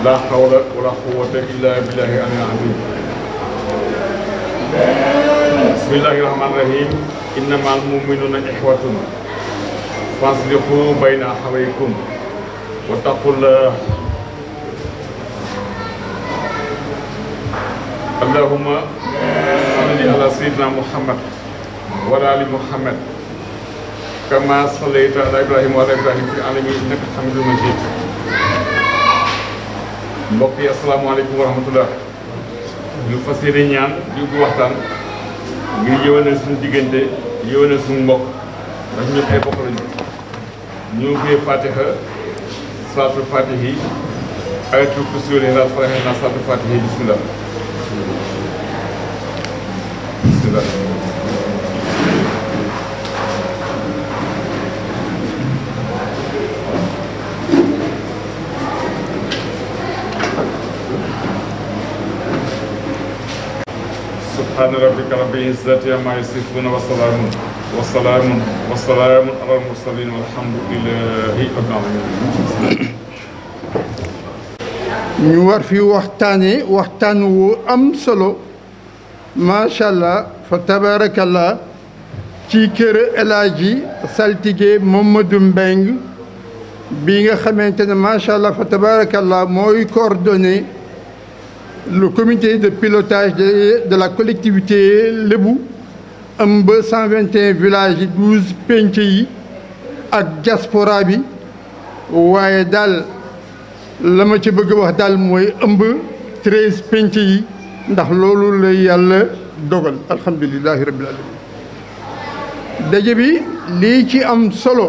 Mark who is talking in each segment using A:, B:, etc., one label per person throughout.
A: لا حول ولا قوة إلا بالله العلي العظيم بسم الله الرحمن الرحيم إنما المؤمنون إخوة فاصلحوا بين أخويكم واتقوا الله اللهم صل على سيدنا محمد وعلى آل محمد كما صليت على إبراهيم وعلى إبراهيم في العالمين إنك حميد مجيد mbokk yi asalaamaaleykum wa rahmatullah ñu fas yéene ñaan di ubbi waxtaan ngir yëwanal suñu diggante yëwanal suñu mbokk ndax ñëpp ay bokk lañu ñu ubbee fatiha salaatul fatihi ayatul kursi wal ixlaas faraxe naa salaatul fatihi bismillah bismillah سبحان ربك رب العزة عما يصفون وسلام وسلام وسلام على المرسلين والحمد لله رب العالمين
B: ñu war fi waxtaane waxtaan wu am solo macha allah fa tabarakallah ci kër El Hadji saltige Mamadou Mbeng bi nga xamante ne macha allah fa tabarakallah mooy coordonné le comité de pilotage de, de la collectivité Lébu ëmb 121 villages yi 12 penc yi ak diaspora bi waaye daal la ma ci bëgg wax daal mooy ëmb 13 penc yi ndax loolu la yàlla dogal alhamdulilahi rabbil alamin daje bi lii ci am solo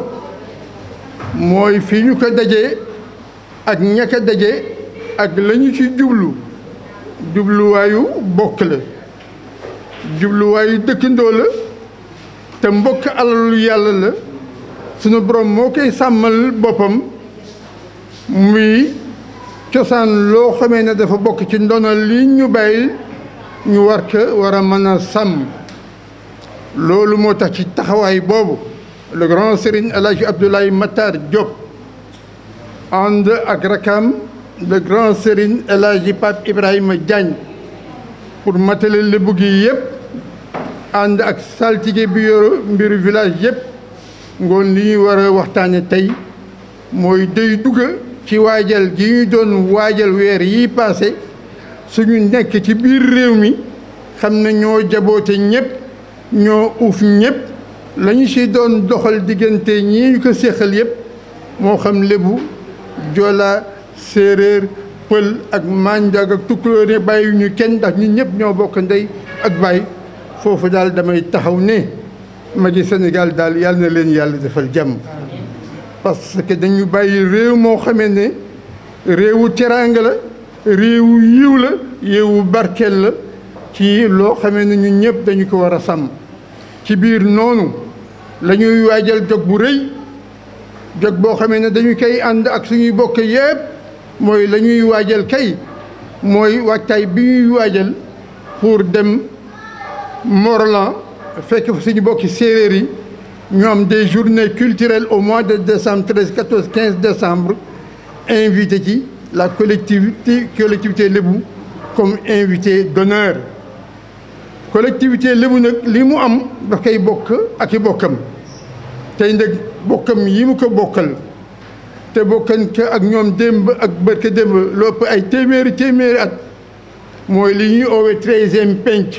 B: mooy fi ñu ko dajee ak ña ko daje ak la ñu ci jublu jubluwaayu bokk la jubluwaayu dëkkandoo la te mbokk alalu yàlla la sunu borom moo koy sàmmal boppam muy cosaan loo xamee ne dafa bokk ci ndono li ñu bàyyi ñu war ko war a mën a sàmm loolu moo tax ci taxawaay boobu le grand serigne El Hadji Abdoulaye Matar Diop ànd ak rakam le grand serigne El Hadji Pape Ibrahima Diagne pour matale lébu gi yëpp ànd ak saltige bi yor mbiru village yëpp ngoon li ñuy war a waxtaane tey mooy day dugga ci waajal gi ñu doon waajal weer yi passé suñu nekk ci biir réew mi xam ne ñoo jaboote ñëpp ñoo uuf ñëpp la ñu si doon doxal diggante ñii ñu ko séqal yëpp moo xam lébu jola séeréer pël ak manjaag ak tukkulóor ne bàyyi ñu kenn ndax ñun ñëpp ñoo bokk ndey ak baay foofu daal damay taxaw ne magi Sénégal daal yàlla na leen yàlla defal jàmm parce que dañu bàyyi réew moo xamee ne réewu teraanga la réewu yiw la réewu barkeel la ci loo xamee ne ñun ñëpp dañu ko war a sàmm ci biir noonu la ñuy waajal jog bu rëy jog boo xamee ne dañu koy ànd ak suñuy bokk yëpp mooy la ñuy waajal kay mooy waajtaay bi ñuy waajal pour dem Morlan fekk fa suñu bokki séeréer yi ñu am des journées culturelles au mois de décembre 13 14 15 décembre invité ci la collectivité collectivité lébu comme invité d'honneur collectivité lébu nag li mu am daf koy bokk ak i bokkam tey nag bokkam yi mu ko bokkal te bokkan ko ak ñoom démb ak bërka démb lu ëpp ay téeméeri téeméeri at mooy li ñuy oowee treizième penc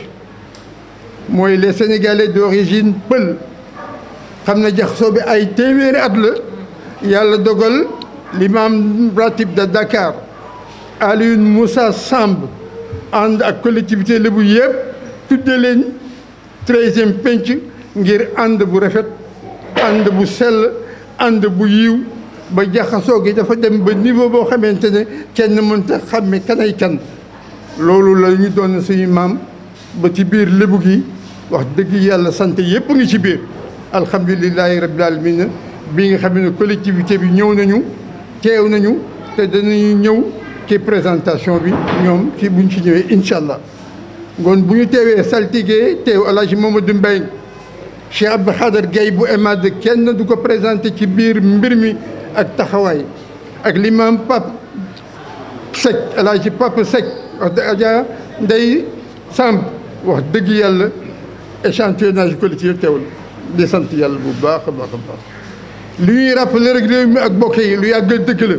B: mooy les sénégalais d'origine pël xam na jaxasoo bi ay téeméeri at la yàlla dogal l'imam ratib de Dakar Alioune Moussa Samb ànd ak collectivité lébu yëpp tudde leen treizième penc ngir ànd bu rafet ànd bu sell ànd bu yiw ba jaxasoo gi dafa dem ba niveau boo xamante ne kenn mënta xàmme kanay kan loolu la ñu doon suñu maam ba ci biir lébu gi wax dëgg yàlla sant yëpp ngi ci biir alhamdulilahi rabbil alamin bi nga xam ne collectivité bi ñëw nañu teew nañu te danañu ñëw ci présentation bi ñoom ci buñ ci ñëwee incha allah ngoon bu ñu teewee saltige teew El Hadji Mamadou Mbaye Cheikh Abdou Khader Gueye bu EMAD kenn du ko présenté ci biir mbir mi ak taxawaay ak l'imam Pape Seck El Hadj Papa Seck wax dëgg Adja Ndeye Samb wax dëgg yàlla échantillonnage collectif teewul di sant yàlla bu baax a baax a baax li ñuy rappeler rek réew mi ak bokk yi lu yàgg dëgg la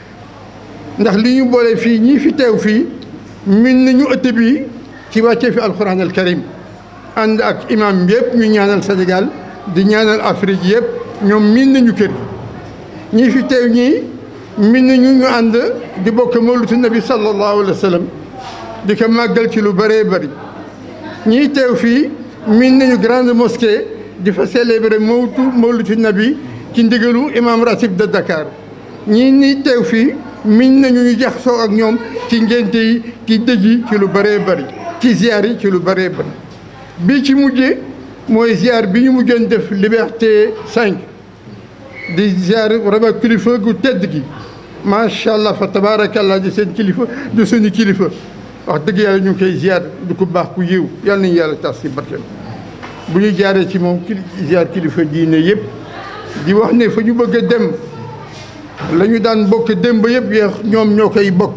B: ndax li ñu boole fii ñii fi teew fii min nañu ëtt bi ci wàccee fi alquran al karim ànd ak imam yëpp ñu ñaanal Sénégal di ñaanal Afrique yëpp ñoom miin nañu kër ñii fi teew ñii min nañu ñu ànd di bokk mawlutu nabi sallallahu alayhi wa sallam di ko màggal ci lu bëree bëri ñii teew fii min nañu grande mosquée di fa célébrer mawtu mawlutu nabi ci ndigalu imam ratib de Dakar ñii ni teew fii min nañu ñu jaxasoo ak ñoom ci ngénte yi ci dëj yi ci lu bëree bëri ci ziar yi ci lu bëree bëri bii ci mujjee mooy ziar bi ñu mujjoon def liberté 5 di ziar vraiment kilifa gu tedd gi macha allah fa tabaarakallah di seen kilifa di suñu kilifa wax dëgg yàlla ñu ngi koy ziar du ko baax ku yiw yàlla nañu yàlla tas ci barkeem bu ñu jaaree ci moom kili ziar kilifa diine yëpp di wax ne fa ñu bëgg a dem la ñu daan bokk démb yëpp yeex ñoom ñoo koy bokk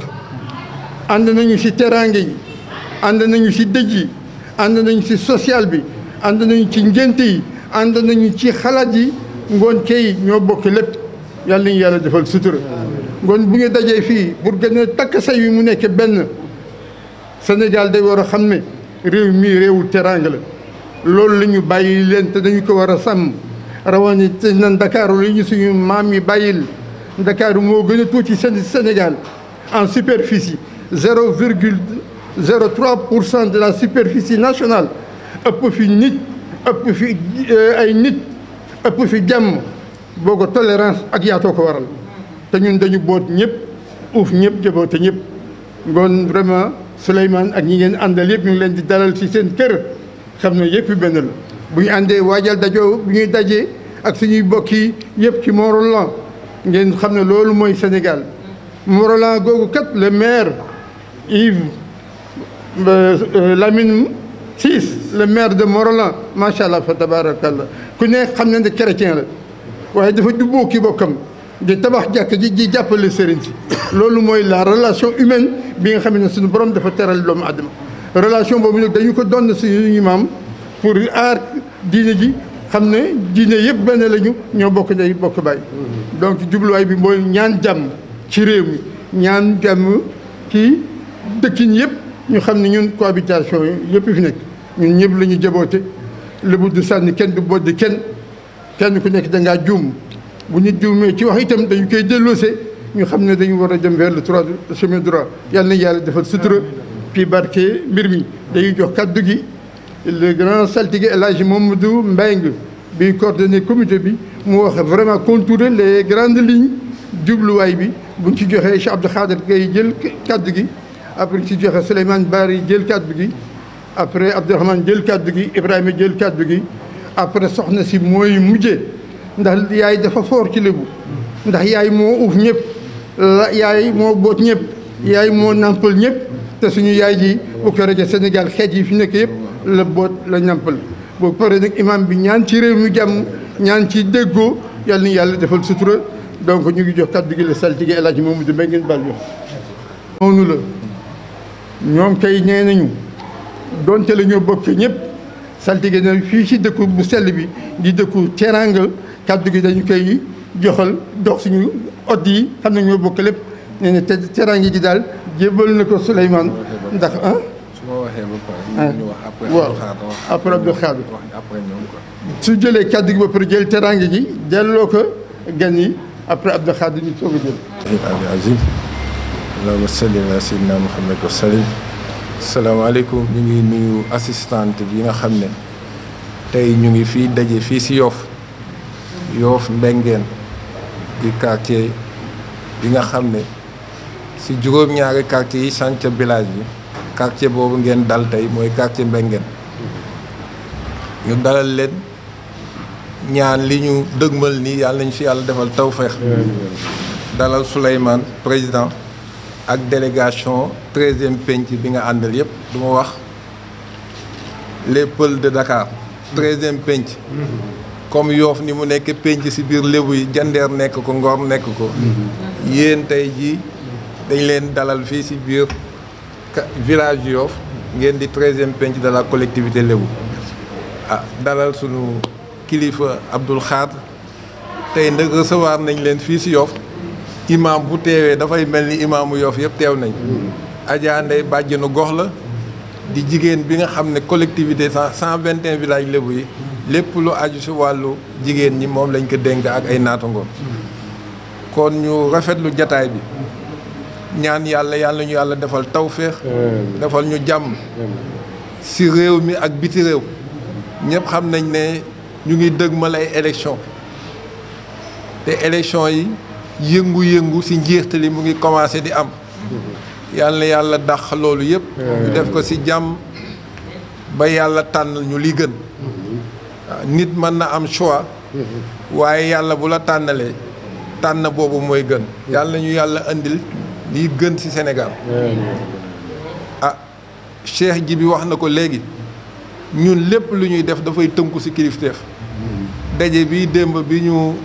B: ànd nañu ci teraange yi ànd nañu ci dëj yi ànd nañu ci social bi ànd nañu ci ngénte yi ànd nañu ci xalaat yi ngoon kay ñoo bokk lépp yàlla nañu yàlla defal sutura ngoon bu ñu dajee fii pour gën a takk say wi mu nekk benn Sénégal day war a xam ne réew mii réewu teraanga la loolu la ñu bàyyi leen te dañu ko war a sàmm rawani te na Ndakaaru li ñu suñu maam yi bàyyil Ndakaaru moo gën a tuuti seen Sénégal en superficie zéro virgule zéro trois pour cent de la superficie nationale ëpp fi nit ëpp fi ay nit ëpp fi jàmm boo ko tolérance ak yaatoo ko waral te ñun dañu boot ñëpp uuf ñëpp jaboote ñëpp ngoon vraiment Souleymane ak ñi ngeen àndal yëpp ñu ngi leen di dalal ci seen kër xam ne yëpp benn la bu ñu àndee waajal dajoo bu ñuy dajee ak suñuy bokk yi yëpp ci Mont-Rolland ngeen xam ne loolu mooy Sénégal Mont-Rolland googu kat le maire Yves Lamine Ciss le maire de Mont-Rolland macha allah fa tabarakallah ku ne xam ne ne chrétien la waaye dafa jubboo ki bokkam di tabax jàkk ji di jàppale sëriñ si loolu mooy la relation humaine bi nga xam ne suñu borom dafa teral doomu adama relation boobu nag dañu ko doon suñu maam pour aar diine ji xam ne diine yëpp benn lañu ñoo bokk ndey bokk baay donc jubluwaay bi mooy ñaan jàmm ci réew mi ñaan jàmm ci dëkkin yëpp ñu xam ne ñun cohabitation yi yëpp fi nekk ñun ñëpp la ñu jaboote lébu du sànni kenn du boddi kenn kenn ku nekk da ngaa juum bu nit juumee ci wax itam dañu koy delloose ñu xam ne dañu war a dem vers le droit chemin droit yàlla na yàlla defal sutura puis barke mbir mi dañuy jox kaddu gi le grand saltige El Hadj Mamadou Mbengue bi coordonné comité bi mu wax vraiment contourer les grandes lignes jubluwaay bi buñ ci joxee Cheikh Abdou Khader ngay jël kaddu gi après ci joxe Souleymane Bari jël kaddu gi après Abdourahmane jël kaddu gi Ibrahima jël kaddu gi après soxna si mooy mujjee ndax yaay dafa foor ci lébu ndax yaay moo uuf ñëpp la yaay moo boot ñëpp yaay moo nampal ñëpp te suñu yaay ji bu ko rajo Sénégal xeet yi fi nekk yëpp la boot la nampal boo paree nag imam bi ñaan ci réew mi jàmm ñaan ci déggoo yàlla na yàlla defal sutura donc ñu ngi jox kàddu gi la saltige El Hadj Mamadou Mbengue ngeen bal yo noonu la ñoom kay nee nañu donte la ñoo bokk ñëpp saltige na fii ci dëkku bu sell bi di dëkku teranga kàddu gi dañu koy joxal dox suñu ot yi xam ne ñoo bokk lépp nee na te teranga ji daal jébal na ko Souleymane ndax ah
C: su ma waxee ba pare. ñu wax après
B: waaw
C: Abdou Khadre wax.
B: après Abdou Khadre
C: wax après ñoom quoi.
B: su jëlee kàddu gi ba pare jël teranga ji delloo ko gan yi après Abdou Khadre ñu soog a jël
C: abi azim allahumma salli ala sayyidina muhammad wa sallim salaamaaleykum ñu ngi nuyu assistante bi nga xam ne tey ñu ngi fii daje fii si Yoff Yoff Mbengeen di quartier bi nga xam ne si juróom-ñaari quartier yi chantier village bi quartier boobu ngeen dal tey mooy quartier Mbengeen ñu dalal leen ñaan li ñu dëgmal nii yàlla nañu fi yàlla defal tawfeex dalal Souleymane président ak délégation treizième penc bi nga àndal yëpp du ma wax les Peuls de Dakar treizième penc comme Yoff ni mu nekk penc ci biir Lébu yi jandeer nekk ko Ngor nekk ko yéen tey ji dañ leen dalal fii si biir village Yoff ngeen di treizième penc de la collectivité lébu ah dalal sunu kilifa Abdoul Khadr tey nag recevoir nañ leen fii si Yoff imam bu teewee dafay mel ni imaamu Yoff yëpp teew nañ Adja Ndeye bàjjenu gox la di jigéen bi nga xam ne collectivité cent vingt et un villages lébu yi lépp lu aju si wàllu jigéen ñi moom lañ ko dénk ak ay naatangoom kon ñu rafetlu jataay bi ñaan yàlla yàlla ñu yàlla defal tawféex defal ñu jàmm si réew mi ak biti réew ñëpp xam nañ ne ñu ngi dëgmal ay élection te élection yi yëngu-yëngu si njeextali mu ngi commencé di am yàlla yàlla dàq loolu yëpp ñu def ko si jàmm ba yàlla tànn ñu li gën waaw nit mën na am choix waaye yàlla bu la tànnalee tànn boobu mooy gën yàlla ñu yàlla indil lii gën ci Sénégal ah Cheikh ji bi wax na ko léegi ñun lépp lu ñuy def dafay tënku ci kilifteef daje bi démb bi ñu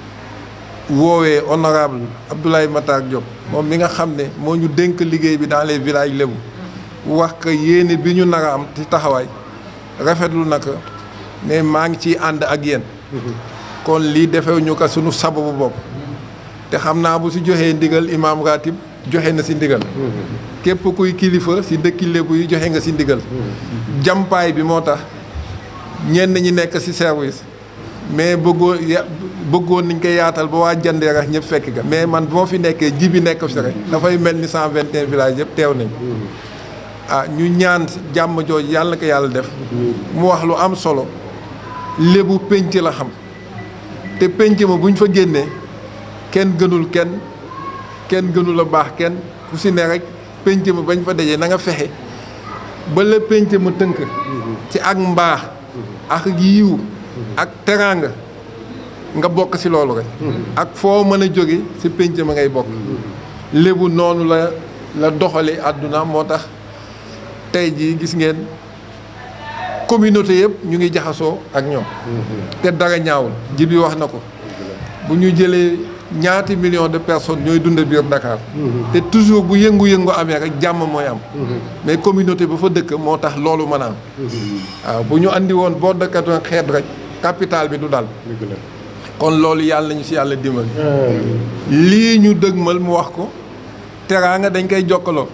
C: woowee honorable Abdoulaye Matar Diop moom mi nga xam ne moo ñu dénk liggéey bi dans les villages lébu wax ko yéene bi ñu nar a am ci taxawaay rafetlu na ko ne maa ngi ciy ànd ak yéen kon lii defew ñu ko sunu sababu bopp te xam naa bu si joxee ndigal imaam ratib joxe na si ndigal képp kuy kilifa si dëkki lébu yi joxe nga si ndigal jàmpaay bi moo tax ñenn ñi nekk si service mais bëggoo bëggoon niñ ko yaatal ba waa jandeer ak ñëpp fekk ga mais man bu ma fi nekkee ji bi nekk fi rek dafay mel ni cent vingt et un villages yëpp teew nañ ah ñu ñaan jàmm jooju yàlla ko yàlla def mu wax lu am solo lébu pénc la xam te pénc ma bu ñu fa génnee kenn gënul kenn kenn gënul a baax kenn ku si ne rek pénc ma bañ fa dajee na nga fexe ba la pénc ma tënk ci ak mbaax ak yiw ak teraanga nga bokk si loolu rek ak foo mën a jóge si pénc ma ngay bokk lébu noonu la la doxale àdduna moo tax tey jii gis ngeen communauté yëpp ñu ngi jaxasoo ak ñoom te dara ñaawul ji bi wax na ko bu ñu jëlee ñaati millions de personnes ñooy dund biir Dakar te toujours bu yëngu-yëngu amee rek jàmm mooy am mais communauté ba fa dëkk moo tax loolu mën a am waaw bu ñu andi woon boo dëkkatoon xeet rek capital bi du dal kon loolu yàlla nañu si yàlla dimbali lii ñu dëgmal mu wax ko teraanga dañ koy jokkaloo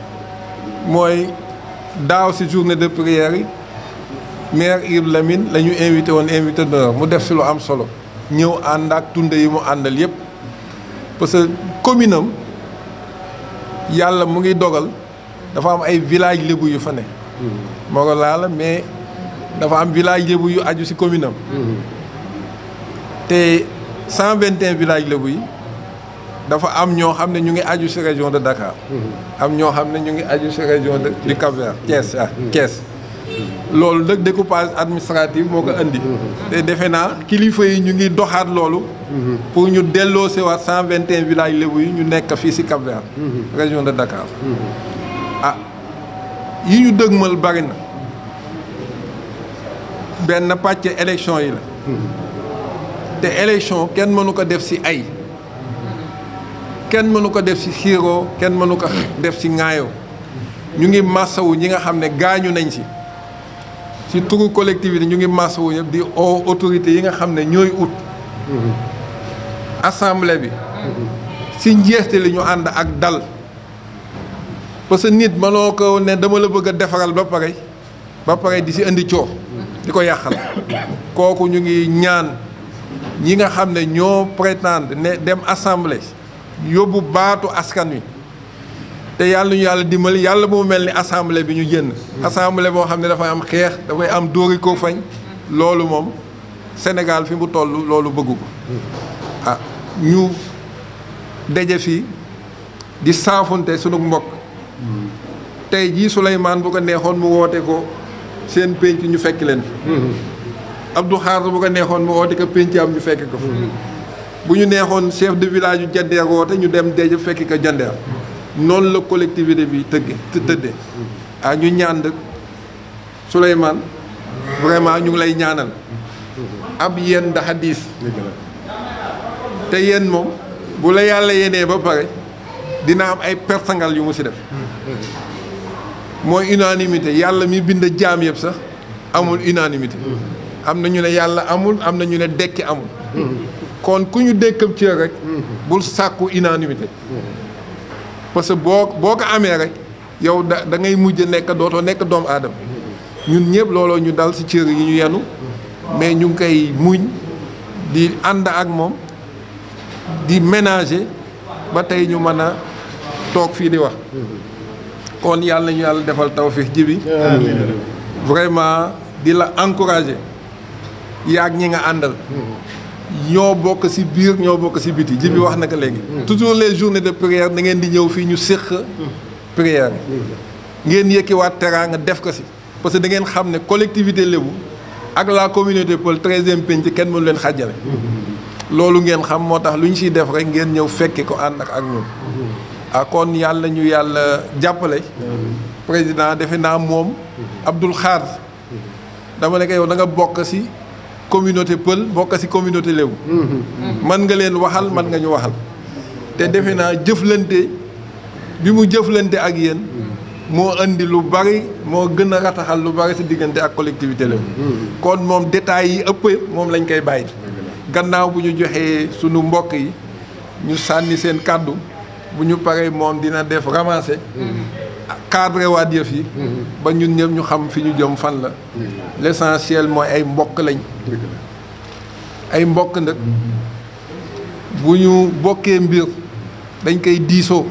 C: mooy daaw si journée de prière yi maire Yves Lamine la ñu invité woon invité d'honneur mu def si lu am solo ñëw ànd ak tunde yi mu àndal yëpp parce que commune am yàlla mu ngi dogal dafa am ay village lébu yu fa ne moo laa la mais dafa am village lébu yu aju si commune am te cent vingt et un village lébu yi dafa am ñoo xam ne ñu ngi aju si région de Dakar am ñoo xam ne ñu ngi aju si région de du Cap-Vert Thiès ah Thiès loolu nag découpage administratif moo ko indi te defe naa kilifa yi ñu ngi doxaat loolu pour ñu delloo si waat cent vingt et un villages lébu yi ñu nekk fii si Cap-Vert région de Dakar ah yi ñu dëgmal bari na benn pàcc élection yi la te élection kenn mënu ko def si ay kenn mënu ko def si xiiroo kenn mënu ko def si ŋaayoo ñu ngi massawu ñi nga xam ne gaañu nañ si si turu collectivité ñu ngi massawu ñëpp di o autorité yi nga xam ne ñooy ut assemblée bi si njeexte li ñu ànd ak dal parce que nit mënoo ko ne dama la bëgg a defaral ba pare ba pare di si indi coow di ko yàqal kooku ñu ngi ñaan ñi nga xam ne ñoo prétendre ne dem assemblée yóbbu baatu askan wi te yàlla ñu yàlla dimbali yàlla moo mel ni assemblée bi ñu génn assemblée boo xam ne dafay am xeex dafay am dóori ko fañ loolu moom Sénégal fi mu toll loolu bëggu ko ah ñu daje fii di saafunte sunu mbokk tey jii Souleymane bu ko neexoon mu woote ko seen pénc ñu fekk leen fi Abdou Khadre bu ko neexoon mu woote ko pénc am ñu fekk ko fi bu ñu neexoon chef de village yu jandeer woote ñu dem daje fekk ko jandeer noonu la collectivité bi tëgge tëddee ah ñu ñaan dëkk Souleymane vraiment ñu ngi lay ñaanal ab yéen daxa diis te yéen moom bu la yàlla yenee ba pare dina am ay pertangal yu mu si def mooy unanimité yàlla mi bind jaam yëpp sax amul unanimité am na ñu ne yàlla amul am na ñu ne dekki amul kon ku ñu dékkam cër rek bul sàkku unanimité parce que boo boo ko amee rek yow da da ngay mujj nekk dootoo nekk doomu aadama ñun ñëpp looloo ñu dal ci cër yi ñu yenu mais ñu ngi koy muñ di ànd ak moom di ménager ba tey ñu mën a toog fii di wax kon yàlla ñu yàlla defal tawfiix ji bi vraiment di la encourager yaag ñi nga àndal ñoo bokk ci biir ñoo bokk ci biti ji bi wax na ko léegi toujours les journées de prière da ngeen di ñëw fii ñu séq prière ngeen yëkkiwaat teraanga def ko ci parce que da ngeen xam ne collectivité lébu ak la communauté Peul treizième penc kenn mënu leen xàjjale loolu ngeen xam moo tax lu ñu ciy def rek ngeen ñëw fekke ko ànd ak ak ñun ah kon yàlla ñu yàlla jàppale président defe naa moom Abdoul Khadr dama ne ko yow da nga bokk ci communauté Peul bokk ci communauté lébu man nga leen waxal man nga ñu waxal te defe naa jëflante bi mu jëflante ak yéen moo indi lu bari moo gën a rataxal lu bari ci diggante ak collectivité lébu kon moom détails yi ëpp moom lañ koy bàyyi gannaaw bu ñu joxee sunu mbokk yi ñu sànni seen kàddu bu ñu paree moom dina def ramasser cadre waat yëf yi ba ñun ñëpp ñu xam fi ñu jëm fan la l'essentiel mooy ay mbokk lañ ay mbokk nag bu ñu bokkee mbir dañ koy diisoo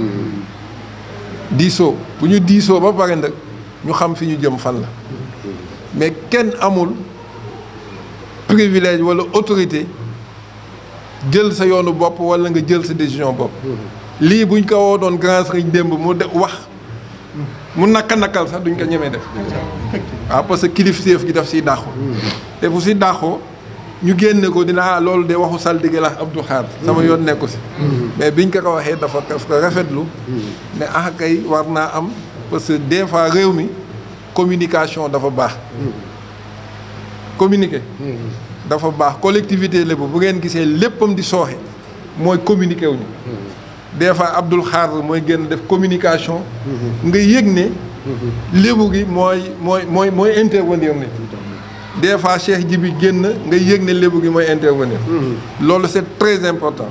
C: diisoo bu ñu diisoo ba pare nag ñu xam fi ñu jëm fan la mais kenn amul privilège walla autorité jël sa yoonu bopp walla nga jël sa décision bopp lii buñ ko woo doon grand sëriñ démb mu de wax mu nakka nakkal sax duñ ko ñemee def waaw parce que kilifteef gi daf siy dàqu te bu si dàqoo ñu génne ko dina loolu de waxu saltige la Abdou Khadr sama yoon nekku si mais biñ ko ko waxee dafa daf ko rafetlu ne ah kay war naa am parce que des fois réew mi communication dafa baax communiquer dafa baax collectivité lébu bu ngeen gisee léppam di sooxe mooy communiquer wuñu des fois Abdoul Khadr mooy génn def communication nga yëg ne lébu gi mooy mooy mooy mooy intervenir ni des fois Cheikh Jibi génn nga yëg ne lébu gi mooy intervenir loolu c'est très important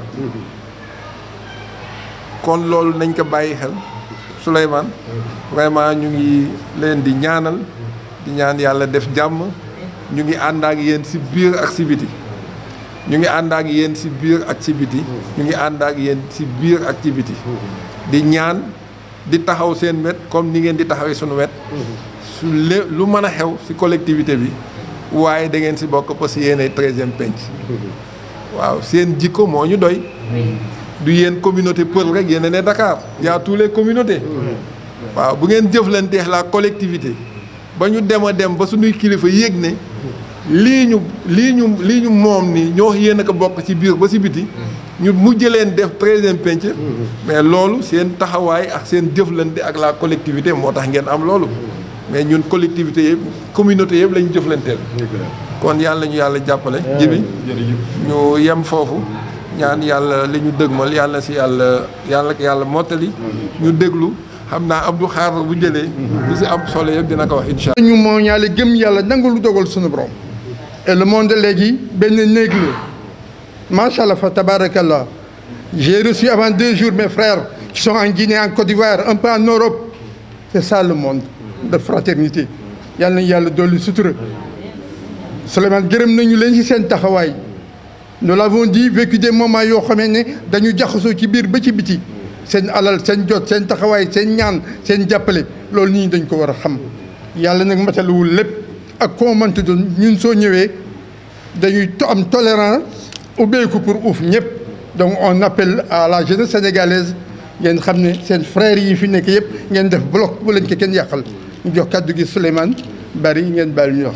C: kon loolu nañ ko bàyyi xel Souleymane vraiment ñu ngi leen di ñaanal di ñaan yàlla def jàmm ñu ngi ànd ak yéen ci biir ak ci biti ñu ngi ànd ak yéen ci biir ak ci biti ñu ngi ànd ak yéen ci biir ak ci biti di ñaan di taxaw seen wet comme ni ngeen di taxawee suñu wet su lé lu mën a xew ci collectivité bi waaye da ngeen ci bokk parce que yéen ay treizième penc waaw seen jikko moo ñu doy du yéen communauté Peul rek yéen ne Dakar y a tous les communautés waaw bu ngeen jëflanteex la collectivité ba ñu dem a dem ba suñuy kilifa yéeg ne lii ñu lii ñu lii ñu moom ni ñoo yéen a ko bokk ci biir ba ci biti ñu mujj leen def treizième penc mais loolu seen taxawaay ak seen jëflante ak la collectivité moo tax ngeen am loolu mais ñun collectivité yëpp communauté yëpp la ñu jëflanteel kon yàlla ñu yàlla jàppale jibi ñu yem foofu ñaan yàlla li ñu dëgmal yàlla si yàlla yàlla yàlla mottali ñu déglu xam naa Abdou Khadr bu jëlee li si am solo yëpp dina ko wax incha
B: ñu moo ñaale gëm yàlla nangu lu dogal suñu borom et le monde léegi benn néeg la macha allah fa tabarakallah j'ai reçu avant deux jours mes frères qui sont en Guinée en Côte d'Ivoire un peu en Europe c'est ça le monde de fraternité yàlla nañu yàlla dolli sutura Souleymane gërëm nañu leen ci seen taxawaay nous l'avons dit vécu des moments yoo xamee ne dañu jaxasoo ci biir ba ci biti seen alal seen jot seen taxawaay seen ñaan seen jàppale loolu nit ñi dañ ko war a xam yàlla nag matalawul lépp ak koo mënti doon ñun soo ñëwee dañuy am tolérance ubbeeku pour uuf ñëpp donc on appelle à la jeunesse sénégalaise ngeen xam ne seen frères yi fi nekk yëpp ngeen def bloc bu leen ko kenn yàqal ñu jox kàddu gi Souleymane bari ngeen baal ñu wax.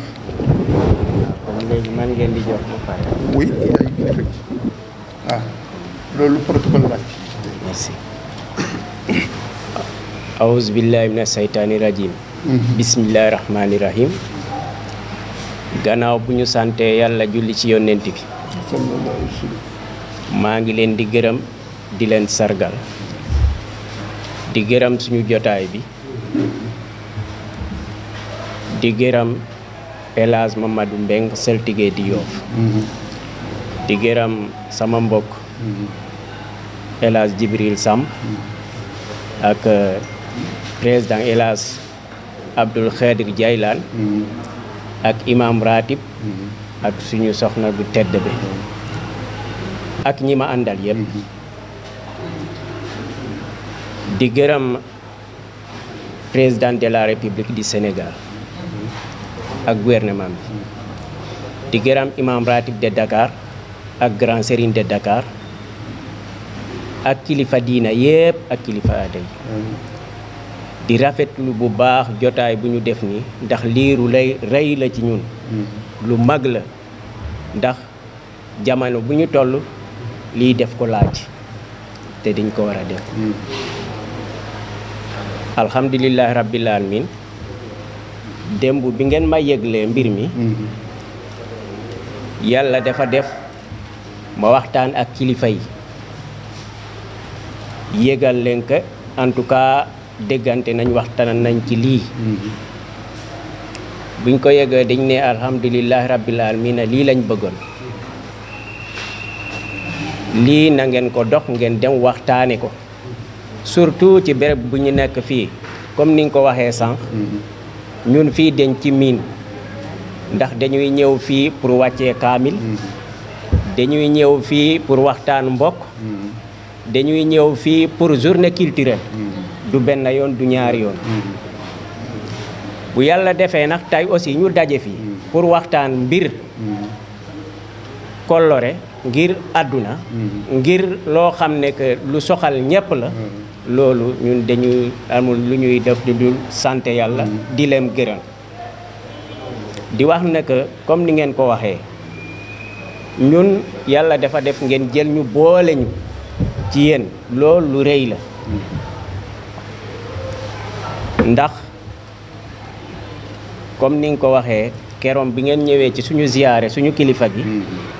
D: léegi man ngeen di jox ba pare.
B: oui yaay kilifa gi ah loolu protocole la.
D: merci. awuzu billahi mina saytaani rajim. bismillahi rahmaani rahim. gannaaw bu ñu santee yàlla julli ci yonent bi. maa ngi leen di gërëm di leen sargal. di gërëm suñu jotaay bi di gërëm El Hadj Mamadou Mbeng Saltigué di Yoff di gërëm sama mbokk El Hadj Jibril Samb ak président El Hadj Abdoul Khadir Jaylaan ak imam ratib ak suñu soxna bu tedd bi ak ñi ma àndal yëpp di gërëm président de la république du Sénégal ak gouvernement bi di gërëm imam ratib de Dakar ak grand serigne de Dakar ak kilifa diina yëpp ak kilifa aada yi di rafetlu bu baax jotaay bu ñu def nii ndax liiru lay rëy la ci ñun lu mag la ndax jamono bu ñu toll lii def ko laaj te dañ ko war a def alhamdulillahi rabbil alamin démb bi ngeen ma yëglee mbir mi yàlla dafa def ma waxtaan ak kilifa yi yëgal leen que en tout cas déggante nañ waxtaan nañ ci lii buñ ko yëgee dañ ne alhamdulillahi rabbil alamin lii lañ bëggoon lii na ngeen ko dox ngeen dem waxtaane ko surtout ci béréb bu ñu nekk fii comme ni nga ko waxee sànq ñun fii dañ ci miin ndax dañuy ñëw fii pour wàccee kaamil dañuy ñëw fii pour waxtaan mbokk dañuy ñëw fii pour journée culturelle du benn yoon du ñaari yoon bu yàlla defee nag tey aussi ñu daje fii pour waxtaan mbir kollore ngir àdduna ngir loo xam ne que lu soxal ñépp la loolu ñun dañuy amul lu ñuy def di dul sant yàlla di leen gërëm di wax ne que comme ni ngeen ko waxee ñun yàlla dafa def ngeen jël ñu boole ñu ci yéen loolu lu rëy la ndax comme ni nga ko waxee keroom bi ngeen ñëwee ci suñu ziyaare suñu kilifa gi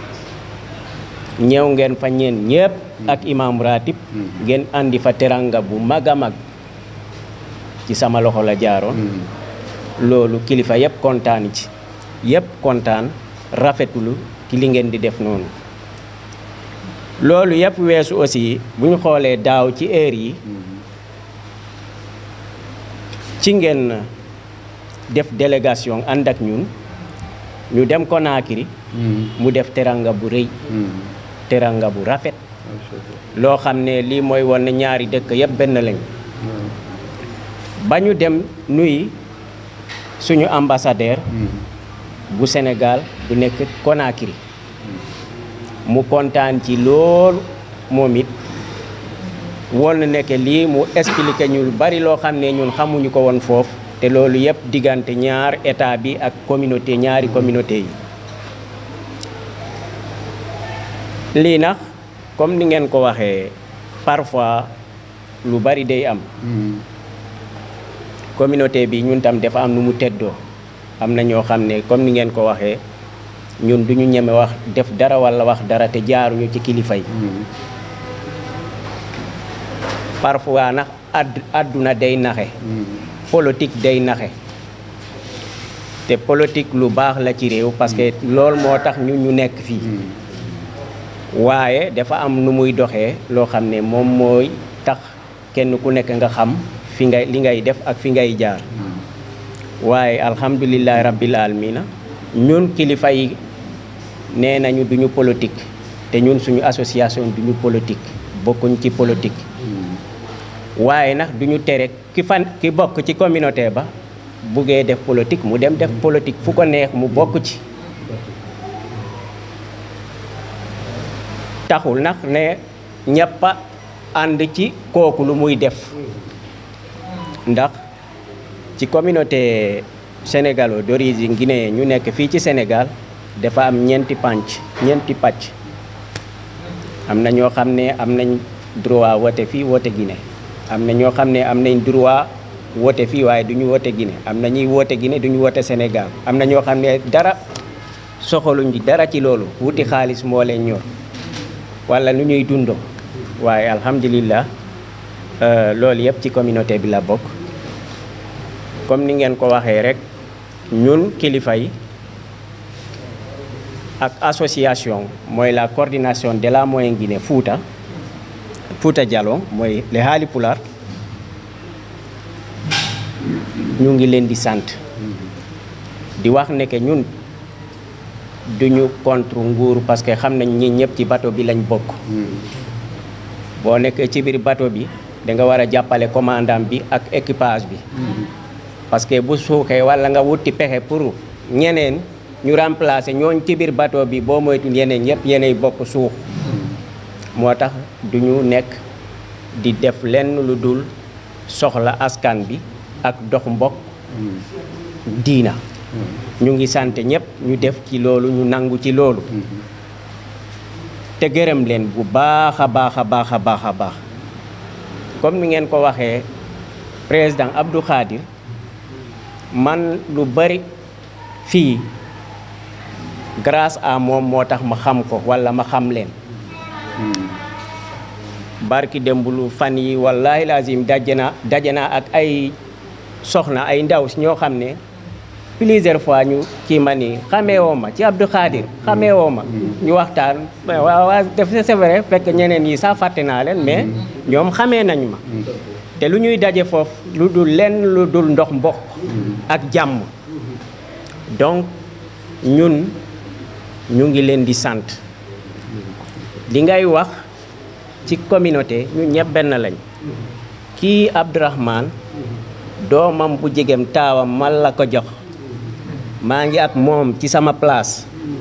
D: ñëw ngeen fa ñeen ñëpp ak imam ratib ngeen andi fa teranga bu mag a mag ci sama loxo la jaaroon loolu kilifa yëpp kontaan ci yëpp kontaan rafetulu ci li ngeen di def noonu loolu yëpp weesu aussi bu ñu xoolee daaw ci heure yi ci ngeen def délégation ànd ak ñun ñu dem Conakry mu def teranga bu rëy teranga bu rafet loo xam ne lii mooy woon ne ñaari dëkk yëpp benn lañ ba ñu dem nuy suñu ambassadeur bu Sénégal bu nekk Conakry mu kontaan ci loolu moom it woon na nekk lii mu expliqué ñu lu bari loo xam ne ñun xamuñu ko woon foofu te loolu yëpp diggante ñaar état bi ak communauté ñaari communauté yi lii nag comme ni ngeen ko waxee parfois lu bari day am communauté bi ñun tam dafa am nu mu teddoo am na ñoo xam ne comme ni ngeen ko waxee ñun duñu ñeme wax def dara walla wax dara te jaaruñu ci kilifa yi parfois nag add àdduna day naxe politique day naxe te politique lu baax la ci réew parce que loolu moo tax ñu ñu nekk fii waaye dafa am nu muy doxee loo xam ne moom mooy tax kenn ku nekk nga xam fi ngay li ngay def ak fi ngay jaar waaye alhamdulillahi rabbil alamina ñun kilifa yi nee nañu duñu politique te ñun suñu association duñu politique bokkuñ ci politique waaye nag duñu tere ki fan ki bokk ci communauté ba buggee def politique mu dem def politique fu ko neex mu bokk ci taxul nag ne ñëpp a ànd ci kooku lu muy def ndax ci communauté sénégalo d'origine guinéen ñu nekk fii ci Sénégal dafa am ñeenti pànc ñeenti pàcc am na ñoo xam ne am nañ droit wote fii wote Guinée am na ñoo xam ne am nañ droit wote fii waaye du ñu wote Guinée am na ñuy wote Guinée du ñu wote Sénégal am na ñoo xam ne dara soxaluñ dara ci loolu wuti xaalis moo leen ñor wala nu ñuy dundoo waaye alhamdulillah loolu yëpp ci communauté bi la bokk comme ni ngeen ko waxee rek ñun kilifa yi ak association mooy la coordination de la Moyen Guinée Fouta Fouta Djallon mooy les Haalipulaar ñu ngi leen di sant di wax ne que ñun duñu contre nguur parce que xam nañ ñi ñëpp ci bateau bi lañ bokk boo nekkee ci biir bateau bi da nga war a jàppale commandant bi ak équipage bi parce que bu suuxee walla nga wuti pexe pour ñeneen ñu remplacer ñooñ ci biir bateau bi boo moytu yeneen ñëpp yeneen bokk suux moo tax du ñu nekk di def lenn lu dul soxla askan bi ak dox mbokk diina ñu ngi sant ñëpp ñu def ci loolu ñu nangu ci loolu te gërëm leen bu baax a baax a baax a baax a baax comme ni ngeen ko waxee président Abdou Khadir man lu bari fii grâce à moom moo tax ma xam ko walla ma xam leen barki dembulu fan yi wallahi lazim daje na daje naa ak ay soxna ay ndaw ñoo xam ne plusieurs fois ñu kii ma ni xamee woo ma ci Abdou Khadir xamee woo ma ñu waxtaan waaw waaw def c'est vrai fekk ñeneen yi sax fàtte naa leen mais ñoom xamee nañ ma te lu ñuy daje foofu lu dul lenn lu dul ndox mbokk ak jàmm donc ñun ñu ngi leen di sant li ngay wax ci communauté ñu ñëpp benn lañ kii Abdourahmane doomam bu jegem taawam man la ko jox maa ngi ak moom ci sama place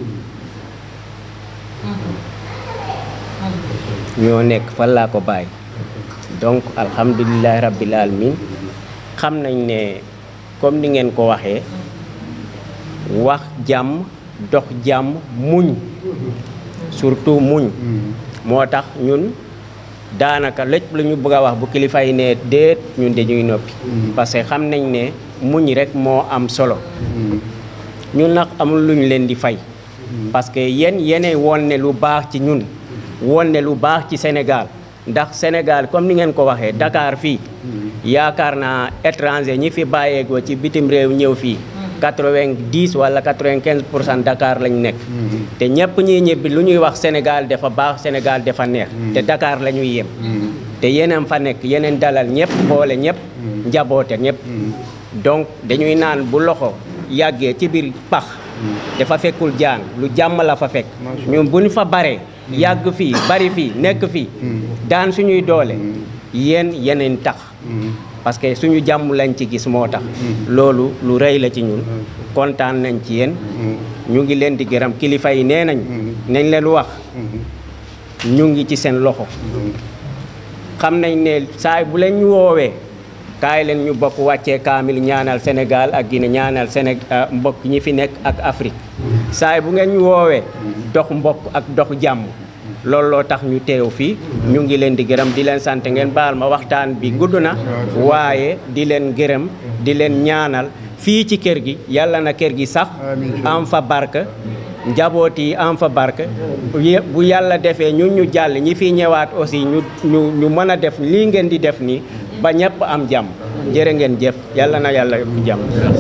D: ñoo nekk fan laa ko bàyyi donc alhamdulilahi rabbil alamin xam nañ ne comme ni ngeen ko waxee wax jàmm dox jàmm muñ surtout muñ moo tax ñun daanaka lépp lu ñu bëgg a wax bu kilifa yi ne déet ñun dañuy noppi parce que xam nañ ne muñ rek moo am solo ñun nag amul lu ñu leen di fay parce que yéen yéenay woon ne lu baax ci ñun woon ne lu baax ci Sénégal ndax Sénégal comme ni ngeen ko waxee Dakar fii yaakaar naa étranger ñi fi bàyyeekoo ci bitim réew ñëw fii quatre-vingt-dix wala quatre-vingt-quinze pour cent Dakar lañ nekk te ñëpp ñuy ñibbi lu ñuy wax Sénégal dafa baax Sénégal dafa neex te Dakar la ñuy yem te yeneen fa nekk yeneen dalal ñëpp boole ñëpp njaboote ñëpp donc dañuy naan bu loxo yàggee ci biir pax dafa fekkul jaan lu jàmm la fa fekk ñun bu ñu fa baree yàgg fii bari fii nekk fii daan suñuy doole yéen yeneen tax parce que suñu jàmm lañ ci gis moo tax loolu lu rëy la ci ñun kontaan nañ ci yéen ñu ngi leen di gërëm kilifa yi nee nañ nañ leen wax ñu ngi ci seen loxo xam nañ ne saay bu leen ñu woowee kaay leen ñu bokk wàccee kaamil ñaanal Sénégal ak Guinée ñaanal Séné mbokk ñi fi nekk ak Afrique saay bu ngeen ñu woowee dox mbokk ak dox jàmm loolu loo tax ñu teew fii ñu ngi leen di gërëm di leen sant ngeen baal ma waxtaan bi gudd na waaye di leen gërëm di leen ñaanal fii ci kër gi yàlla na kër gi sax am fa barke njaboot yi am fa barke bu yàlla defee ñun ñu jàll ñi fi ñëwaat aussi ñu ñu ñu mën a def lii ngeen di def nii ba ñëpp am jàmm jërë ngeen jëf yàlla na yàlla yokk jàmm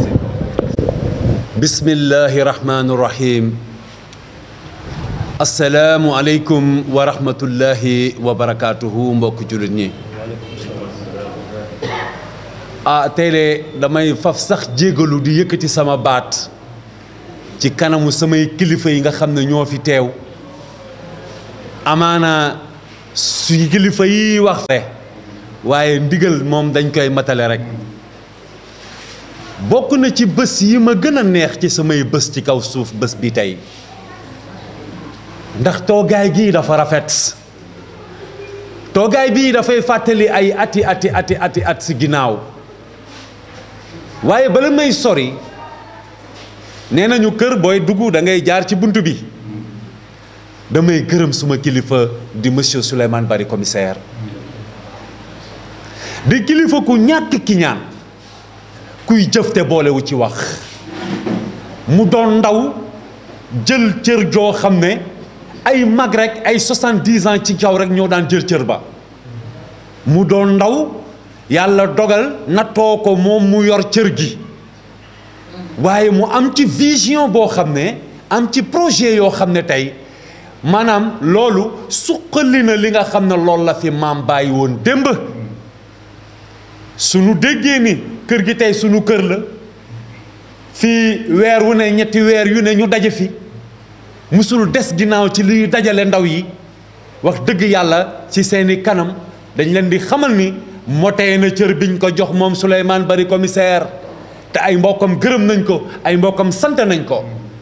E: bismillahi rahmaani rahim asalaamu aleykum wa rahmatullahi wa barakaatuhu mbokk jullit ñi ah tey de damay faf sax jégalu di yëkkati sama baat ci kanamu samay kilifa yi nga xam ne ñoo fi teew amaana suñu kilifa yi wax fe waaye ndigal moom dañ koy matale rek bokk na ci bés yi ma gën a neex ci samay bés ci kaw suuf bés bi tey ndax toogaay gii dafa rafet toogaay bii dafay fàttali ay ati ati ati ati at si ginnaaw waaye bala may sori nee nañu kër booy dugg da ngay jaar ci bunt bi damay gërëm suma kilifa di monsieur Souleymane Bari commissaire di kilifa ku ñàkk ki ñaan kuy jëf te boolewu ci wax mu doon ndaw jël cër joo xam ne ay mag rek ay soixante-dix ans ci kaw rek ñoo daan jël cër ba mu doon ndaw yàlla dogal nattoo ko moom mu yor cër gi waaye mu am ci vision boo xam ne am ci projet yoo xam ne tey maanaam loolu suqali na li nga xam ne loolu la fi maam bàyyi woon démb sunu déggee ni kër gi tey sunu kër la fii weer wu ne ñetti weer yu ne ñu daje fi musul des ginnaaw ci liy dajale ndaw yi wax dëgg yàlla ci seeni kanam dañ leen di xamal ni motee na cër biñ ko jox moom Souleymane Bari commissaire te ay mbokkam gërëm nañ ko ay mbokkam sant nañ ko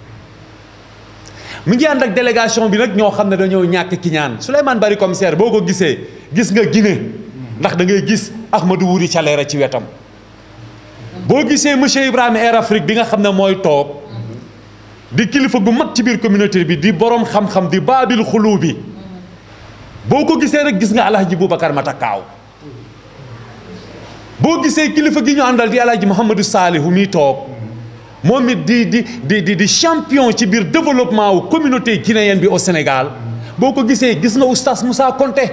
E: mu ngi ànd ak délégation bi nag ñoo xam ne dañoo ñàkk ki ñaan Souleymane Bari commissaire boo ko gisee gis nga Guinée ndax da ngay gis Ahmadou Wuri Calera ci wetam boo gisee monsieur Ibrahima Air Afrique bi nga xam ne mooy toog di kilifa gu mag ci biir communauté bi di borom xam-xam di baabil xulu bi boo ko gisee rek gis nga alhaji Boubacar Matakaaw boo gisee kilifa gi ñu àndal di alhaji Mouhamadou Salihu mi toog moom it di di di di di champion ci biir développement wu communauté guinéenne bi au Sénégal boo ko gisee gis nga oustaz Moussa Konté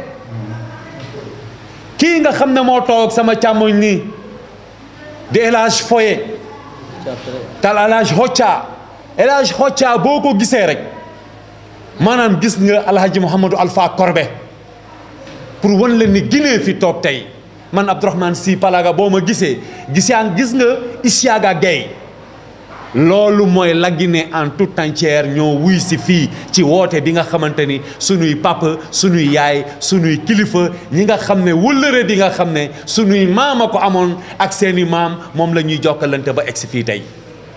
E: kii nga xam ne moo toog sama càmmoñ nii di El Hadj Foye tal El Hadj Hocca El Hadj Hocca boo ko gisee rek maanaam gis nga alhaji Mouhamadou Alpha Korbe pour wan leen ni Guinée fi toog tey man Abdourahmane Sy Palaga boo ma gisee gisaan gis nga Isiaga Gueye loolu mooy la Guinée en toute entière ñoo wuy si fii ci woote bi nga xamante ni sunuy papa sunuy yaay sunuy kilifa ñi nga xam ne wëllëre bi nga xam ne sunuy maam a ko amoon ak seeni maam moom la ñuy jokkalante ba egsi fii tey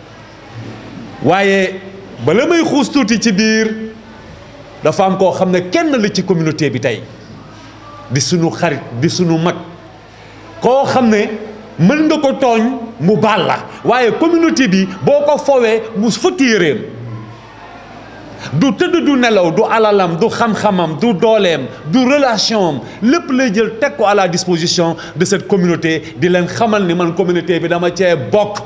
E: waaye bala may xuus tuuti ci biir dafa am koo xam ne kenn la ci communauté bi tey di sunu xarit di sunu mag koo xam ne mën nga ko tooñ mu baal la waaye communauté bi boo ko fowee mu fëtti yéreem du tëdd du nelaw du alalam du xam-xamam du dooleem du relation am lépp lay jël teg ko à la disposition de cette communauté di leen xamal ni man communauté bi dama cee bokk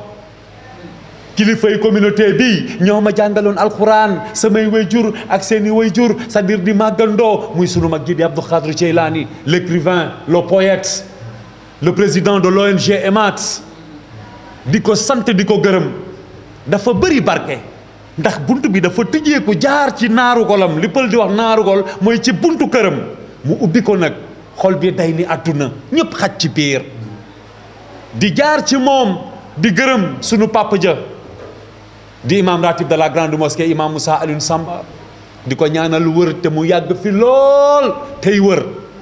E: kilifay communauté bi ñoo ma jàngaloon alxuraan samay wayjur ak seeni wayjur c'est-à-dire di màggandoo muy sunu mag ji di Abdou Khadre Djeylani l'écrivain le poète le président de l'ONG EMAT di ko sant di ko gërëm dafa bëri barke ndax bunt bi dafa tëjee ko jaar ci naaru golam li pël di wax naaru gol mooy ci buntu këram mu ubbi ko nag xol bi day ni àdduna ñëpp xaj ci biir di jaar ci moom di gërëm sunu papa ja di imam ratib de la grande mosquée imam Moussa Alioune Samba di ko ñaanal wër te mu yàgg fi lool tey wër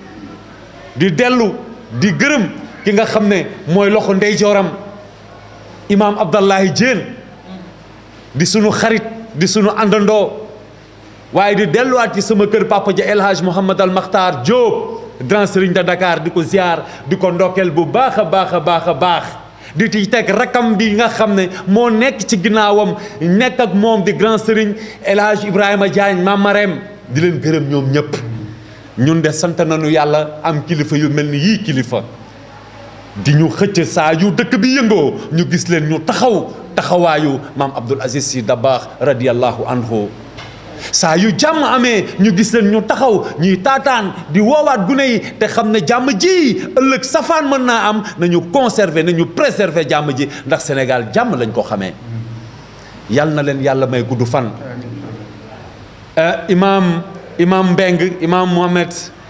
E: di dellu di gërëm ki nga xam ne mooy loxo ndeyjooram imam Abdallahi Diène di sunu xarit di sunu àndandoo waaye di delluwaat ci sama kër papa ja El Hadj Mouhamad Al Makhtar Diop grand serigne de Dakar di ko ziar di ko ndokkeel bu baax a baax a baax a baax di ci teg rakam bi nga xam ne moo nekk ci ginnaawam nekk ak moom di grand serigne El Hadj Ibrahima Diagne Mame Marème di leen gërëm ñoom ñëpp ñun de sant nañu yàlla am kilifa yu mel ni yii kilifa di ñu xëcc saa yu dëkk bi yëngoo ñu gis leen ñu taxaw taxawaayu maam Abdoul Aziz Sy Dabakh radiyallahu anhu saa yu jàmm amee ñu gis leen ñu taxaw ñuy taataan di woowaat gune yi te xam ne jàmm ji ëllëg safaan mën naa am nañu conserver nañu préserver jàmm ji ndax Sénégal jàmm lañ ko xamee yal na leen yàlla may gudd fan imaam imaam Mbeng imaam Mohamed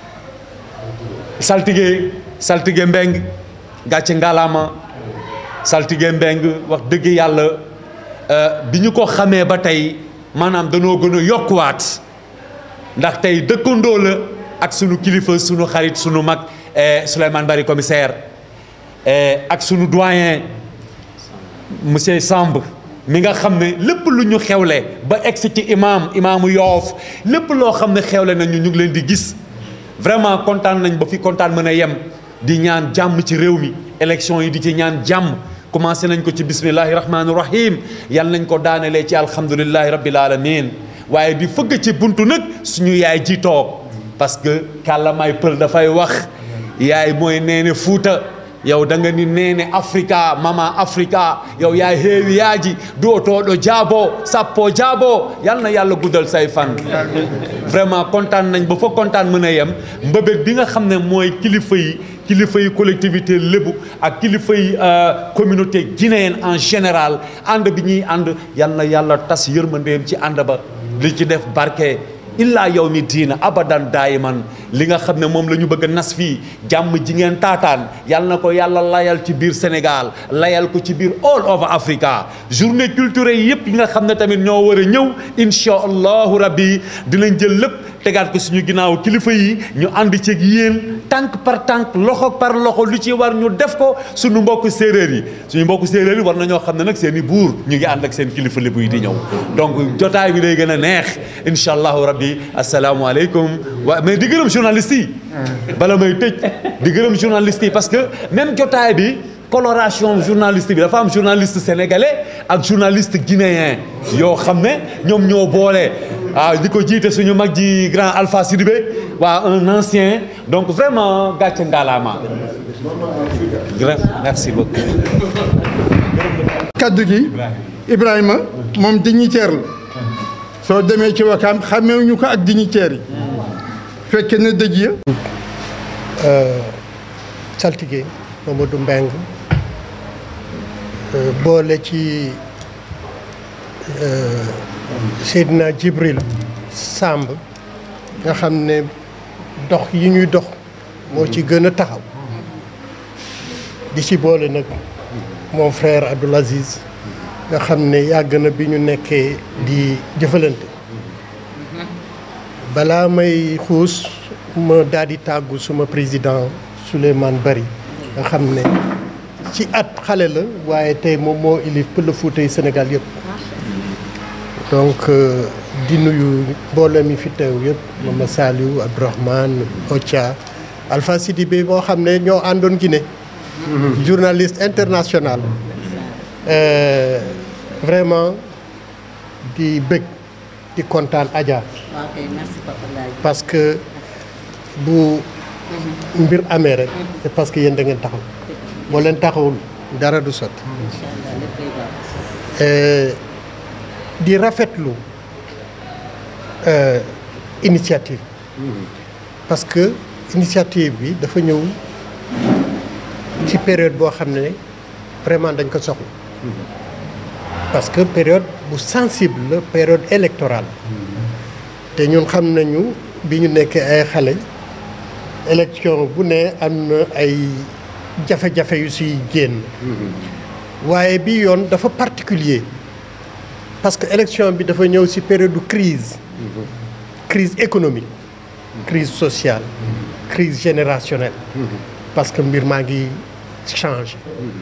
E: saltige saltige Mbeng gàcce ngalaama saltige Mbeng wax dëgg yàlla bi ñu ko xamee ba tey maanaam danoo gën a yokkuwaat ndax tey dëkkandoo la ak sunu kilifa sunu xarit sunu mag Souleymane Bari commissaire ak sunu doyen monsieur Samb mi nga xam ne lépp lu ñu xewle ba egsi ci imam imaamu yoof lépp loo xam ne xewle nañu ñu ngi leen di gis vraiment kontaan nañ ba fi kontaan mën a yem di ñaan jàmm ci réew mi élection yi di ci ñaan jàmm commencé nañ ko ci bismillahi rahmaani rahim yal nañ ko daanelee ci alhamdulillahi rabbil alamin waaye di fëgg ci buntu nag suñu yaay ji toog parce que kàllamaay pël dafay wax yaay mooy nee ne fuuta yow da nga ni nene africa mama africa yow yaa heewi yaaji duwotoɗo jaabo sappo jaabo yal na yàlla guddal say fan vraiment kontaan nañ ba fa kontaan mën a yem mbëbët bi nga xam ne mooy kilifa yi kilifa yi collectivité lébu ak kilifa yi communauté guinéenne en général ànd bi ñuy ànd yal na yàlla tas yërmandeem ci ànd ba li ci def barke illaa yow mi diina abadan daayiman li nga xam ne moom la ñu bëgg a nas fii jàmm ji ngeen taataan yal na ko yàlla layal ci biir Sénégal layal ko ci biir all over Africa journée culturelle yëpp yi nga xam ne tamit ñoo war a ñëw incha allahu rabbi dinañ jël lépp tegaat ko suñu ginnaaw kilifa yi ñu ànd ceeg yéen tànk par tànk loxo par loxo lu ci war ñu def ko suñu mbokk séeréer yi suñu mbokk séeréer yi war na ñoo xam ne nag seen i buur ñu ngi ànd ak seen kilifa lébu yi di ñëw donc jotaay bi day gën a neex incha allahu rabbi asalaamualeykum wa mais di gërëm journaliste yi bala may tëj di gërëm journaliste yi parce que même jotaay bi coloration journaliste bi dafa am journaliste sénégalais ak journaliste guinéen yoo xam ne ñoom ñoo boole waaw di ko jiite suñu mag ji grand Alpha Sidibé waa un ancien donc vraiment gàcce ngalaama merci beaucoup
B: kaddu gi Ibrahima moom dignitaire la soo demee ci wakaam xamewuñu ko ak dignitaire yi fekke na dëj ya
F: saltige Mamadou Mbeng boole ci Seydina Jibril Samb nga xam ne dox yi ñuy dox moo ci gën a taxaw di ci boole nag mon frère Abdoul Aziz nga xam ne yàgg na bi ñu nekkee di jëfalante balaa may xuus ma daal di tàggu suma président Souleymane Bari nga xam ne ci at xale la waaye tey moom moo ilif Pël Fuuta yi Sénégal yëpp donc di nuyu mbooloo mi fi teew yëpp Mama Saliou Abdourahmane Ocha Alpha Sidibé boo xam ne ñoo àndoon Guinée journaliste international vraiment di bëgg di kontaan Adja parce que bu mbir amee rek c'est parce que yéen da ngeen taxaw boo leen taxawul dara du sotti di rafetlu initiative parce que initiative bi dafa ñëw ci période boo xam ne vraiment dañ ko soxla parce que période bu sensible la période électorale te ñun xam nañu bi ñu nekkee ay xale élection bu ne am na ay jafe-jafe yu siy génn waaye bi yoon dafa particulier parce que élection bi dafa ñëw ci période de crise crise économique crise sociale crise générationnelle parce que mbir maa ngi changé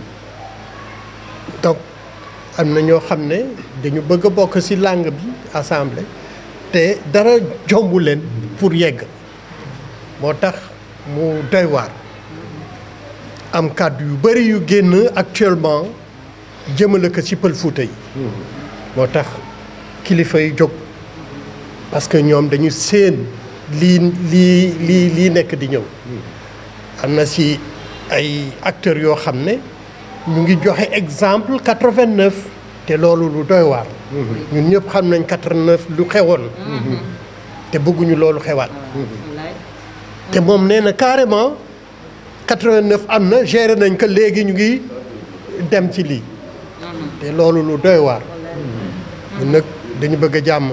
F: donc am na ñoo xam ne dañu bëgg a bokk ci langue bi assemblée te dara jombu leen pour yegg moo tax mu doy waar am kàddu yu bari yu génn actuellement jëmale ko ci Pël Fuuta yi moo tax kilifa yi jóg parce que ñoom dañu séen lii lii lii lii nekk di ñëw am na ci ay acteurs yoo xam ne ñu ngi joxe exemple 89 te loolu lu doy waar ñun ñëpp xam nañ 89 lu xewoon te bëgguñu loolu xewaat te moom nee na carrément 89 am na géré nañ ko léegi ñu ngi dem ci lii te loolu lu doy waar ñun nag dañu bëgg a jàmm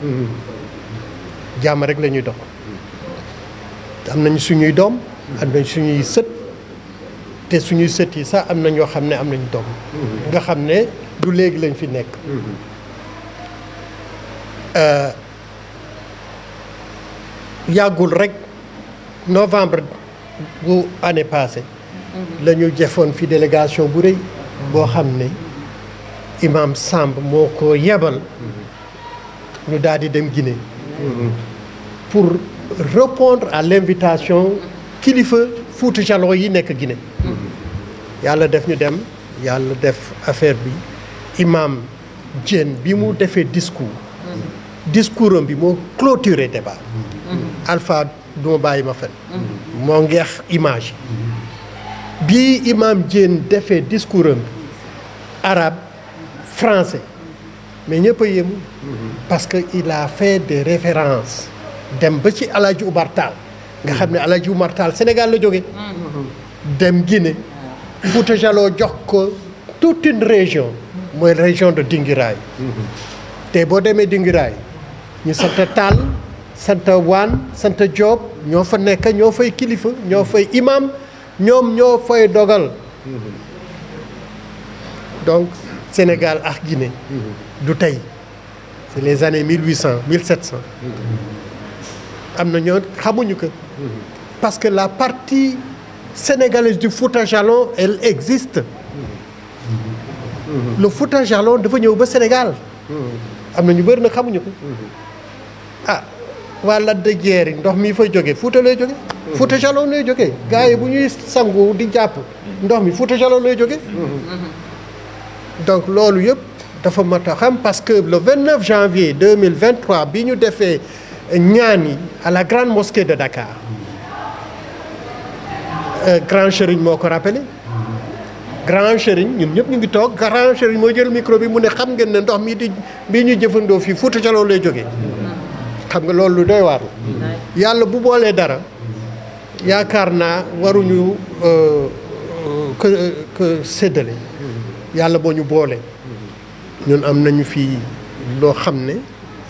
F: jàmm rek la ñuy dox am nañ suñuy doom am nañ suñuy sët te suñuy sët yi sax am na ñoo xam ne am nañ doom nga xam ne du léegi lañ fi nekk yàggul rek novembre bu année passée la ñu jëfoon fi délégation bu rëy boo xam ne imam Samb moo ko yebal ñu daal di dem Guinée pour répondre à l'invitation kilifa Fuuta Jalon yi nekk Guinée yàlla def ñu dem yàlla def affaire bi imam Diène bi mu defee discours discours am bi moo clôturé débat bi imam Diène defee discours am arabe français mais ñëpp a yéemu parce que il a fait des références dem ba ci Alaaji Umar Taal nga xam ne Alaaji Umar Taal Sénégal la jóge dem Guinée Fouta Jaloo jox ko toute une région mooy région de Dingiraay te boo demee Dingiraay ñu sant Taal sant Waan sant Joob ñoo fa nekk ñoo fay kilifa ñoo fay imam ñoom ñoo fay dogal donc Sénégal ak Guinée du tey c'est les années 1800 1700 am na ñoo xamuñu ko parce que la partie sénégalaise du Fouta Jalon elle existe le Fouta Jalon dafa ñëw ba Sénégal am na ñu bëri nag xamuñu ko ah waa Lac de Guiers yi ndox mi fay jóge Fouta lay jóge Fouta Jalon lay jóge gars yi bu ñuy sangu di jàpp ndox mi Fouta Jalon lay jóge donc loolu yëpp dafa mat a xam parce que le 29 janvier 2023 bi ñu defee ñaan yi à la grande mosquée de Dakar euh, grand Chérigne moo ko rappelé grand Chérigne ñun ñëpp ñu ngi toog grand Chérigne moo jël micro bi mu ne xam ngeen ne ndox mi di bii ñu jëfandoo fii Fouta Jalon lay jógee xam nga loolu lu doy waar la yàlla bu boolee dara yaakaar naa waruñu que que séddale yàlla boo ñu boole ñun am nañu fii loo xam ne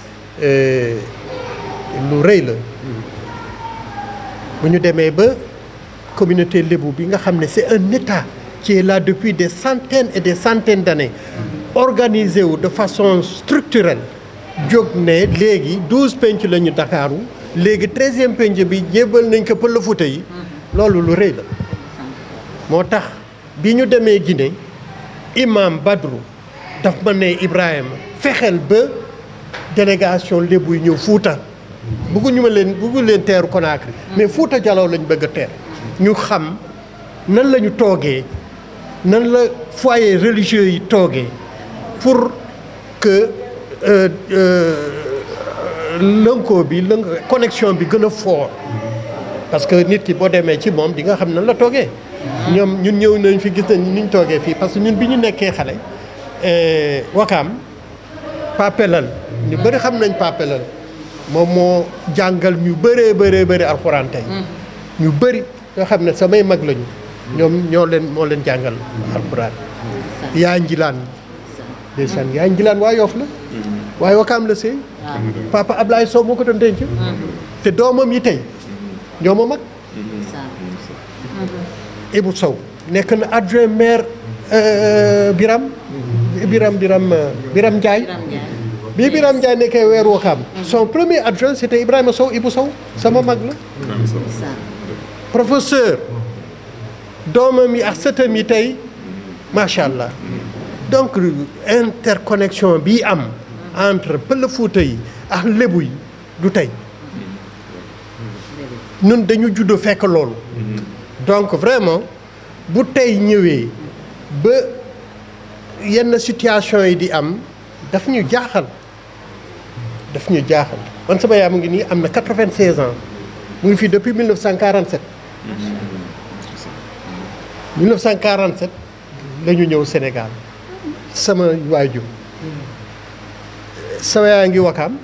F: lu rëy la bu ñu demee ba communauté lébu bi nga xam ne c'est un état qui est là depuis des centaines et des centaines d'années organisé wu de façon structurelle jóg ne léegi douze penc la ñu Dakaaru léegi treizième penc bi jébal nañ ko Pël Fuuta yi loolu lu rëy la moo tax bi ñu demee Guinée imam Badru daf ma ne Ibrahima fexeel ba délégation lébu yi ñëw Fuuta bëgguñu ma leen bëggu leen teeru Conakry mais Fuuta Jaloo lañ bëgg a teer ñu xam nan la ñu toogee nan la foyer religieux yi toogee pour que lënkoo bi lënk connexion bi gën a fort parce que nit ki boo demee ci moom di nga xam nan la toogee ñoom ñun ñëw nañ fi gis nañ ni ñu toogee fii parce que ñun bi ñu nekkee xale wakaam papelal ñu bëri xam nañ papelal moom moo jàngal ñu bëree bëree bëri alxuraan tey ñu bëri nga xam ne samay mag lañu ñoom ñoo leen moo leen jàngal alxuraan yaa njilaan ndeysaan yaa njilaan waa Yoff la waaye wakaam la sëy papa Ablaye Sow moo ko doon denc te doomam yi tey ñoo ma mag Ibou Sow nekk na adjoint maire Biram Biram Biram Biram Ndiaye bi Biram Ndiaye nekkee weer wakaam son premier adjoint c'était Ibrahima Sow Ibou Sow sama mag la professeur doomam yi ak sëtam yi tey macha allah donc interconnexion bi am entre Pël Fuuta yi ak Lébu yi du tey ñun dañu juddoo fekk loolu donc vraiment bu tey ñëwee ba yenn situation yi di am daf ñu jaaxal daf ñu jaaxal man sama yaay mu ngi nii am na 96 ans mu ngi fii depuis 1947 1947 la ñu ñëw Sénégal sama waajur sama yaa ngi wakaam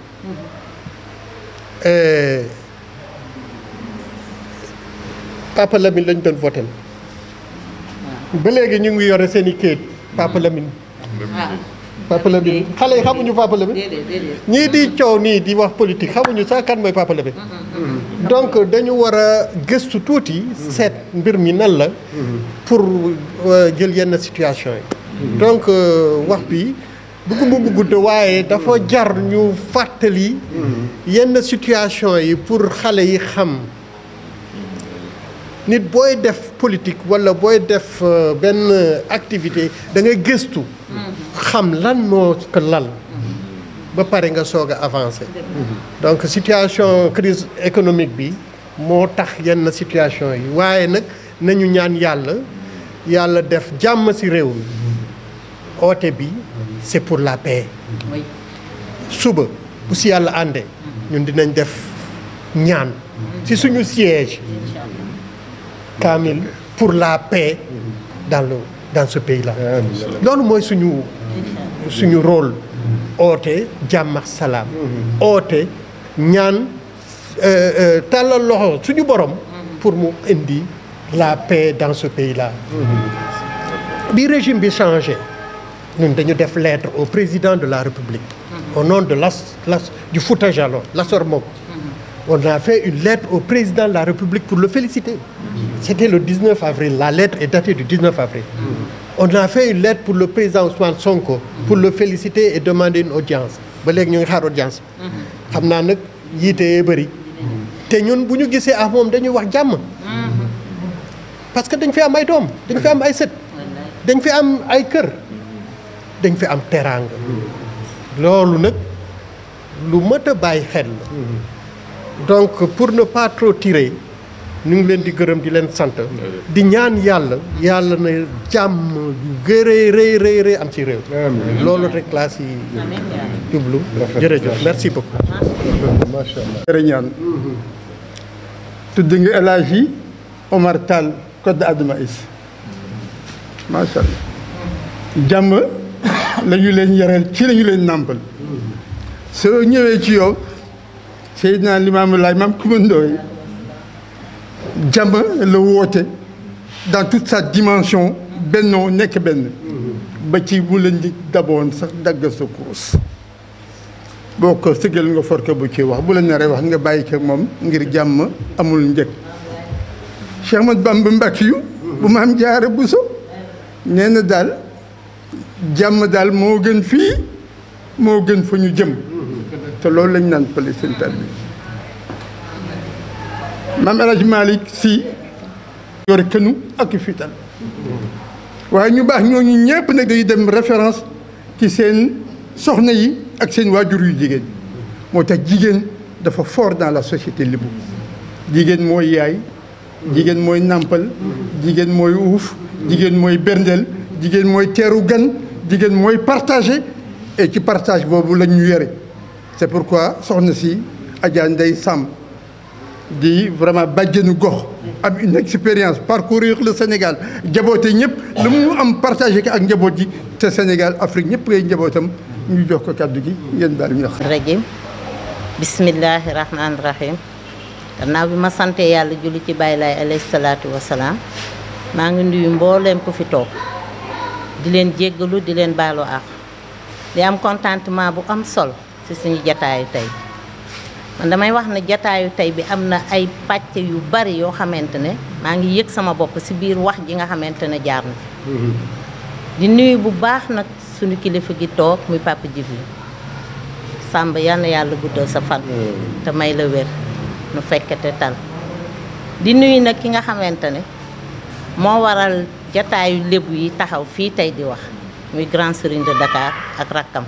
F: Papa Lamine lañ doon voté ba léegi ñu ngi yore seen i kayit Papa Lamine Papa Lamine xale yi xamuñu Papa Lamine ñii di coow nii di wax politique xamuñu sax kan mooy Papa Lamine donc dañu war a gëstu tuuti seet mbir mi nan la pour jël yenn situation yi donc wax bi bëgguma mu gudd waaye dafa jar ñu fàttali yenn situation yi pour xale yi xam nit booy def politique walla booy def benn activité da ngay gëstu xam lan moo ko lal ba pare nga soog a avancer donc situation crise économique bi moo tax yenn situation yi waaye nag nañu ñaan yàlla yàlla def jàmm ci réew mi oote bi c'est pour la paix suba bu ci yàlla àndee ñun dinañ def ñaan ci suñu siège kaamil pour la paix dans le dans ce pays-là loolu mooy suñu suñu rôle oote jàmm ak salaam oote ñaan tàllal loxo suñu borom pour mu indi la paix dans ce pays-là bi régime bi changé ñun dañu def lettre au président de la République au nom de l'as l'as du Fouta Djallon l'Asor Mok on a fait une lettre au président de la République pour le féliciter c'était le 19 avril la lettre est datée du 19 avril on a fait une lettre pour le président Ousmane Sonko pour le féliciter et demander une audience ba léegi ñu ngi xaar audience xam naa nag yiite bëri te ñun bu ñu gisee ak moom dañuy wax jàmm parce que dañ fi am ay doom dañ fi am ay sët dañ fi am ay kër dañ fi am teraanga loolu nag lu mët a bàyyi xel la donc pour ne pas trop tirer ñu ngi leen di gërëm di leen sant di ñaan yàlla yàlla na jàmm yu gëree rëy rëy rëy am ci réew loolu rek laa si jublu jërëjëf merci beaucoup
B: macha allah jërë ñaan tudd nga El Hadji Omar Tall code Adama Is macha allah jàmm la ñu leen yaral ci la ñu leen nàmpal soo ñëwee ci yow Seydina Limaamu Laay maam kumandooy jàmm la woote dans toute sa dimension bennoo nekk benn ba ci bu leen di daboon sax dagg sa kurus boo ko sëgal nga for ko bu ci wax bu la naree wax nga bàyyi ko moom ngir jàmm amul njëg Cheikh Ahmad Bamba Mbàkke yu bu maam jaare Buso nee na daal jàmm daal moo gën fii moo gën fa ñu jëm te loolu lañ naan pale seen tal bi maam El Hadj Malick Sy yore kënu ak fital waaye ñu baax ñooñu ñëpp nag dañuy dem référence ci seen soxna yi ak seen waajur yu jigéen moo tax jigéen dafa fort dans la société lébu jigéen mooy yaay jigéen mooy nàmpal jigéen mooy uuf jigéen mooy berndeel jigéen mooy teeru gan jigéen mooy partagé et ci partage boobu la ñu yore c'est pourquoi soxna si Adja Ndeye Samb di vraiment bàjjenu gox am une expérience parcourir le Sénégal jaboote ñëpp lu mu am partagé ko ak njaboot ji te Sénégal Afrique ñëpp ngay njabootam ñu jox ko kàddu gi ngeen baal ñu wax.
G: rajim bismillahi rahmaani rahim gannaaw bi ma sante yàlla julli ci bàyyi laay alayhi salaatu wasalaam maa ngi nuyu mbooleem ku fi toog di leen jéggalu di leen baalu àq di am contentement bu am solo ci suñu jataayu tey man damay wax ne jataayu tey bi am na ay pàcc yu bari yoo xamante ne maa ngi yëg sama bopp ci biir wax ji nga xamante ne jaar na fi di nuyu bu baax nag suñu kilifa gi toog muy Papa Djibril Sàmb yal na yàlla guddal sa fan te may la wér nu fekkete tal di nuyu nag ki nga xamante ne moo waral jataayu lébu yi taxaw fii tey di wax muy grand serigne de Dakar ak rakkam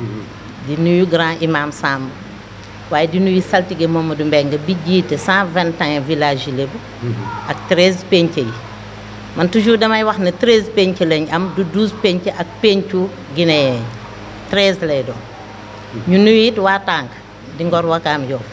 G: di nuyu grand imam Samb waaye di nuyu saltige Mamadou Mbengue bi jiite 121 villages yi lébu ak 13 penc yi man toujours damay wax ne 13 penc lañ am du 12 penc ak pencu guinéen 13 lay doon ñu nuyu it waa tànk di ngor wakaam yow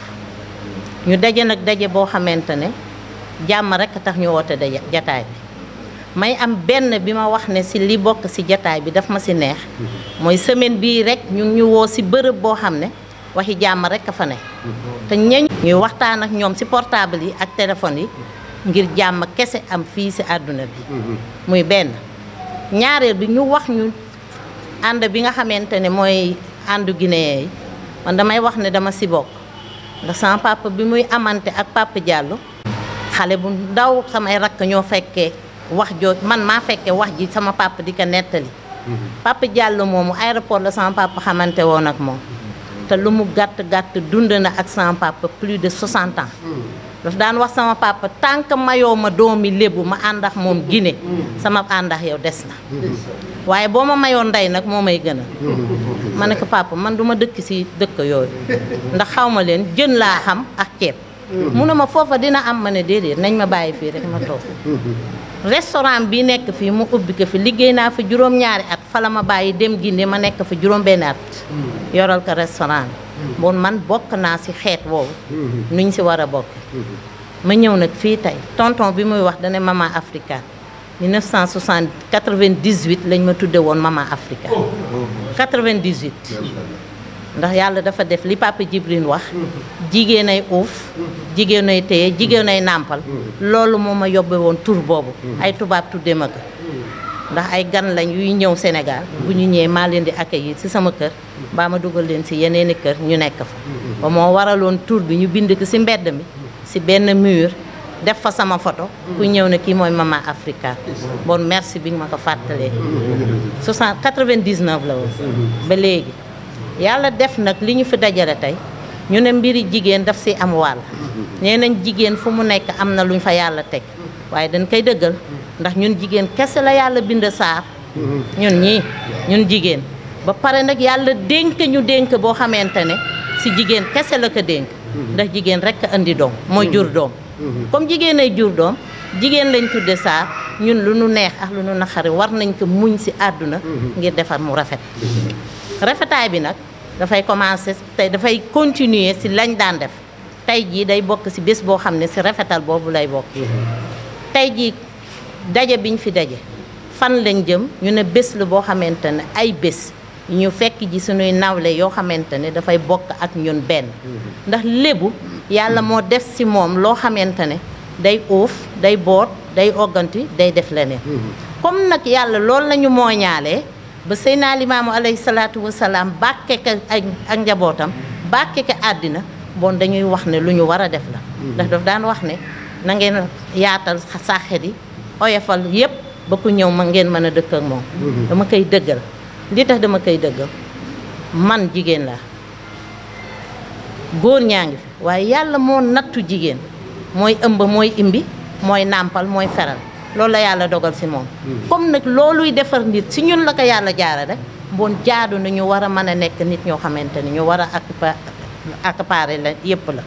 G: ñu daje nag daje boo xamante ne jàmm rek tax ñu woote daje jataay bi may am benn bi ma wax ne si li bokk si jataay bi daf ma si neex mooy semaine bii rek ñu ngi ñu woo si bërëb boo xam ne waxi jàmm rek a fa ne te ñañ ñuy waxtaan ak ñoom si portable yi ak téléphone yi ngir jàmm kese am fii si àdduna bi muy benn ñaareel bi ñu wax ñu ànd bi nga xamante ne mooy àndu Guinée yi man damay wax ne dama si bokk ndax sama papa bi muy amante ak papa Diallo xale bu ndaw samay rakk ñoo fekkee wax joo man maa fekkee wax ji sama papa di ko nettali papa Diallo moomu aéroport la sama papa xamante woon ak moom te lu mu gàtt gàtt dund na ak sama papa plus de 60 ans daf daan wax sama papa tant que mayoo ma doomi lébu ma àndax moom Guinée sama àndax yow des na waaye boo ma mayoon ndey nag moo may gën a ma ne ko papa man du ma dëkk si dëkk yooyu ndax xaw ma leen jën laa xam ak ceeb mu ne ma foofa dina am ma ne déedéet nañ ma bàyyi fii rek ma toog restaurant bi nekk fii mu ubbi ko fi liggéey naa fa juróom-ñaari at fa la ma bàyyi dem Guinée ma nekk fa juróom-benn at yoral ko restaurant bi bon man bokk naa si xeet woowu nuñ si war a bokk ma ñëw nag fii tey tonton bi muy wax dane maman africaine 1960 98 lañ ma tudde woon maman africaine 98 ndax yàlla dafa def li papa Djibril wax jigéen ay uuf jigéen ay téye jigéen ay nàmpal loolu moo ma yóbbe woon tur boobu ay tubaab tudde ma ko ndax ay gan lañ yuy ñëw Sénégal bu ñu ñëwee maa leen di accueillir ci sama kër mbaa ma dugal leen ci yeneeni kër ñu nekk fa ba moo waraloon tur bi ñu bind ko ci mbedd mi ci benn mur def fa sama photo ku ñëw ne kii mooy maman Africa bon merci bi nga ma ko fàttalee 60 99 la woon ba léegi yàlla def nag li ñu fi dajale tey ñu ne mbiri jigéen daf ci am wàll nee nañ jigéen fu mu nekk am na luñ fa yàlla teg waaye dañ koy dëggal ndax ñun jigéen kese la yàlla bind saar ñun ñii ñun jigéen ba pare nag yàlla dénk ñu dénk boo xamante ne ci jigéen kese la ko dénk ndax jigéen rekk a indi doom mooy jur doom comme jigéen ay jur doom jigéen lañ tudde saar ñun lu nu neex ak lu nu naqari war nañ ko muñ ci àdduna ngir defar mu rafet rafetaay bi nag dafay commencer tey dafay continuer ci lañ daan def tey jii day bokk ci bés boo xam ne ci rafetal boobu lay bokk tey jii daje biñ fi daje fan lañ jëm ñu ne bés la boo xamante ne ay bés ñu fekk ji suñuy nawle yoo xamante ne dafay bokk ak ñun benn ndax lébu yàlla moo def ci moom loo xamante ne day uuf day boot day ogganti day def leneen comme nag yàlla loolu la ñu mooñaalee ba Seydina Limaamu alayhi salaatu wasalaam bàkke ka ak ak njabootam bàkke ka àddina bon dañuy wax ne lu ñu war a def la ndax daf daan wax ne na ngeen yaatal sàxet yi oyofal yépp ba ku ñëw ma ngeen mën a dëkk ak moom dama koy dëggal li tax dama koy dëggal man jigéen laa góor ñaa ngi fi waaye yàlla moo nattu jigéen mooy ëmb mooy imbi mooy nàmpal mooy feral loolu la yàlla dogal ci moom comme nag looluy defar nit ci ñun la ko yàlla jaara rek bon jaadu na ñu war a mën a nekk nit ñoo xamante ni ñu war a accopa accaparer la yépp la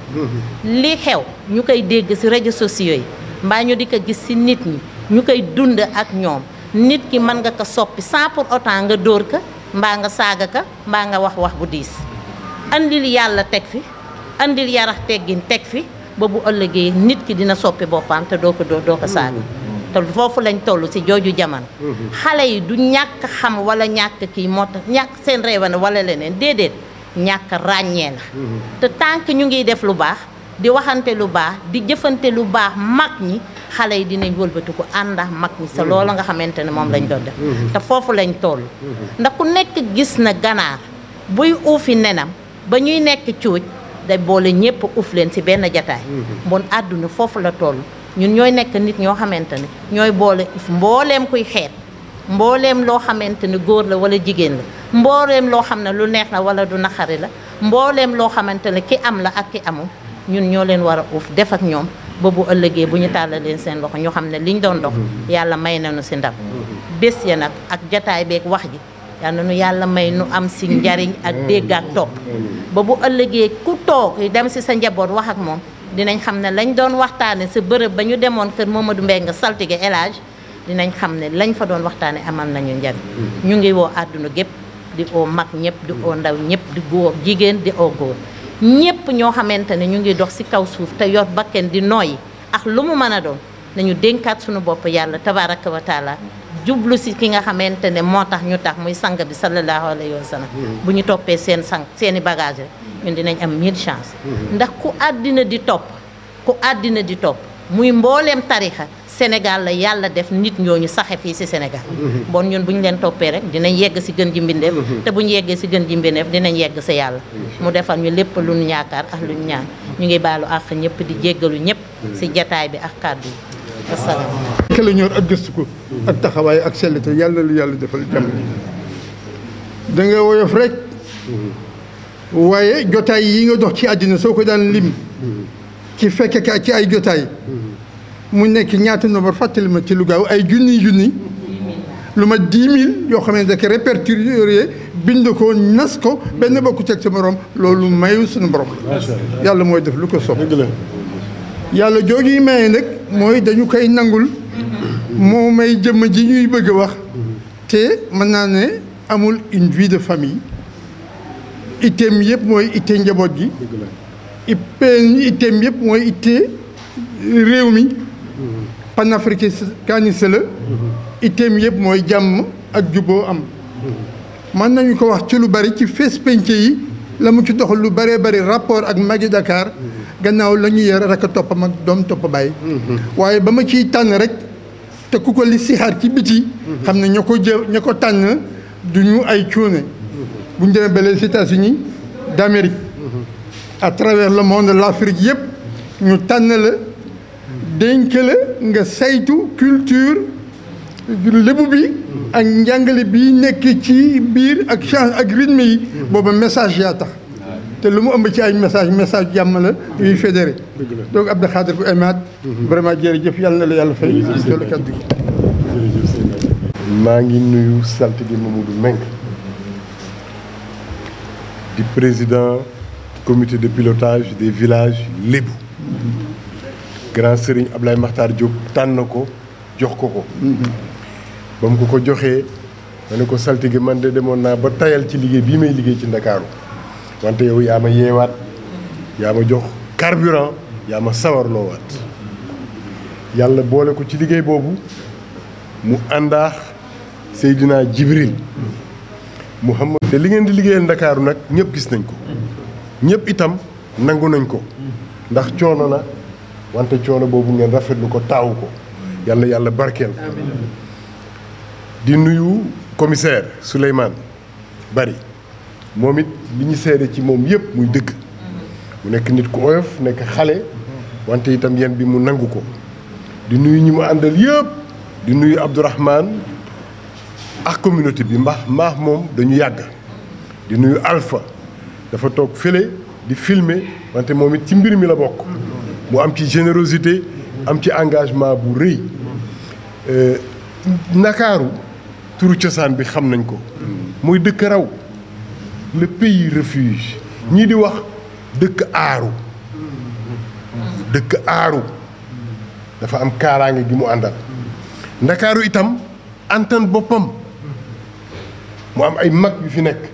G: li xew ñu koy dégg ci réseaux sociaux yi mbaa ñu di ko gis ci nit ñi ñu koy dund ak ñoom nit ki mën nga ko soppi sans pour autant nga dóor ka mbaa nga saaga ka mbaa nga wax wax bu diis andil yàlla teg fi andil yarax teggin teg fi ba bu ëllëgee nit ki dina soppi boppam te doo ko doo doo ko saaga te foofu lañ toll ci jooju jamono xale yi du ñàkk xam wala ñàkk kii moo tax ñàkk seen réewane wala leneen déedéet ñàkk ràññee la te tant que ñu ngi def lu baax di waxante lu baax di jëfante lu baax mag ñi xale yi dinañ wëlbati ko ànd ak mag ñi sa loola nga xamante ne moom lañ doon def te foofu lañ toll ndax ku nekk gis na ganaar buy uufi nenam ba ñuy nekk cuuj day boole ñëpp uuf leen ci benn jataay bon àdduna foofu la toll ñun ñooy nekk nit ñoo xamante ne ñooy boole if mbooleem kuy xeet mbooleem loo xamante ne góor la wala jigéen la mbooleem loo xam ne lu neex la wala du naqari la mbooleem loo xamante ne ki am la ak ki amul ñun ñoo leen war a uuf def ak ñoom ba bu ëllëgee bu ñu tàllal leen seen loxo ñu xam ne liñ doon dox yàlla may nañu ci ndam bés ya nag ak jataay beeg wax ji yal na nu yàlla may nu am ci njariñ ak dégg ak topp ba bu ëllëgee ku toog dem ci sa njaboot wax ak moom dinañ xam ne lañ doon waxtaane sa bërëb ba ñu demoon kër Mamadou Mbengue saltige El Hadj dinañ xam ne lañ fa doon waxtaane amal nañu njariñ ñu ngi woo àdduna gépp di oo mag ñëpp di oo ndaw ñëpp di góor jigéen di oo góor ñëpp ñoo xamante ne ñu ngi dox ci kaw suuf te yor bakken di nooyi ak lu mu mën a doon nañu dénkaat suñu bopp yàlla tabaraka wa taala jublu ci ki nga xamante ne moo tax ñu tax muy sang bi sallallahu alayhi wa sallam bu ñu toppee seen sang seeni bagage rek ñun dinañ am mille chance ndax ku àddina di topp ku àddina di topp muy mbooleem tarixa Sénégal la yàlla def nit ñooñu saxe fii ci Sénégal bon ñun bu ñu leen toppee rek dinañ yegg ci gën ji mbindeef te bu ñu yeggee ci gën ji mbindeef dinañ yegg ci yàlla mu defal ñu lépp lu ñu yaakaar ak lu ñu ñaan ñu ngi baalu àq ñëpp di jéggalu ñëpp ci jataay bi ak kàddu yi asalaam
B: ke la ñor ak gëstu ko ak taxawaay ak sellite yàlla lu yàlla defal jàmm da nga woyof rek waaye jotaay yi nga dox ci àddina soo ko daan lim ci fekke ka ci ay jotaay mu nekk ñaata nombre fàttali ma ci lu gaaw ay junni junni lu ma dix mille yoo xam ne da ko répertorié bind ko nas ko benn bokku teg sa morom loolu mayu suñu borom la yàlla mooy def lu ko sopp yàlla jooju yi maye nag mooy dañu koy nangul moo may jëmm ji ñuy bëgg a wax te mën naa ne amul une vie de famille itteem yëpp mooy itte njaboot gi ippeen itteem yëpp mooy itte réew mi panafricaniste la itteem yëpp mooy jàmm ak juboo am mën nañu ko wax ci lu bari ci fees penc yi la mu ci doxal lu bëree bëri rapport ak magi Dakar gannaaw la ñu yar rek a topp mag doom topp bàyyi waaye ba ma ciy tànn rek te ku ko li sixaar ci biti xam ne ña ko jë ña ko tànn du ñu ay cuune bu ñu demee ba les États-Unis d'Amérique à travers le monde l'Afrique yëpp ñu tànn la dénk la nga saytu culture lébu bi ak njàngale bi nekk ci biir ak change ak rythme yi booba message yaa tax te lu mu ëmb ci ay message message jàmm la yuy fédéré donc Abdou Khadir ku emaat vraiment jërëjëf yàlla na la yàlla fay jël kaddu gi
H: maa ngi nuyu saltige Mamadou Meng di président comité de pilotage des villages lébu grand sëriñ Ablaye Makhtar Diop tànn ko jox ko ko ba mu ko ko joxee ma ne ko saltige man de demoon naa ba tayal ci liggéey bii may liggéey ci ndakaaru wante yow yaa ma yeewaat yaa ma jox carburant yaa ma sawarloowaat yàlla boole ko ci liggéey boobu mu àndaax Seydina Jibril Muhammad te li ngeen di liggéeyal ndakaaru nag ñëpp gis nañ ko ñëpp itam nangu nañ ko ndax coono la wante coono boobu ngeen rafetlu ko taawu ko yàlla yàlla barkeel ko di nuyu commissaire Souleymane Bari moom it li ñu seede ci moom yëpp muy dëgg mu nekk nit ku oyof nekk xale wante itam yéen bi mu nangu ko di nuyu ñi mu àndal yëpp di nuyu Abdourahmane ak communauté bi mbaax mbaax moom dañu yàgg di nuyu Alpha dafa toog fële di filmer wante moom it ci mbir mi la bokk mu am ci générosité am ci engagement bu rëy Ndakaaru turu cosaan bi xam nañ ko mooy dëkk raw le pays refuge ñii di wax dëkk aaru dëkk aaru dafa am kaaraange gi mu àndal ndakaaru itam antan boppam mu am ay mag yu fi nekk